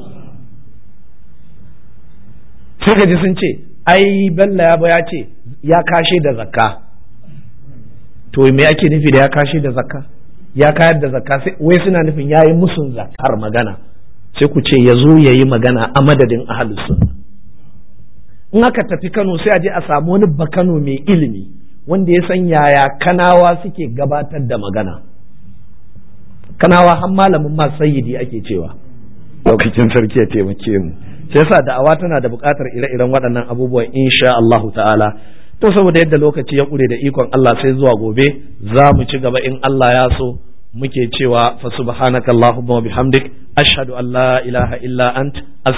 sai gaji sun ce ai bella ya ya ce ya kashe da zakka to me ake nufi da ya kashe da zakka ya kayar da zakka sai wai suna nufin ya yi musun zakkar magana sai ku ce ya zo ya yi magana a madadin ahalus sunna in aka tafi Kano sai a je a samu wani bakano mai ilimi wanda ya san yaya kanawa suke gabatar da magana kanawa har malamin ma sayyidi ake cewa lokacin sarki ya taimake mu sai yasa da'awa tana da buƙatar ire-iren waɗannan abubuwan insha Allahu ta'ala to saboda yadda lokaci ya ƙure da ikon Allah sai zuwa gobe za mu ci gaba in Allah ya so muke cewa fa subhanakallahumma wa bihamdik ashhadu an la ilaha illa ant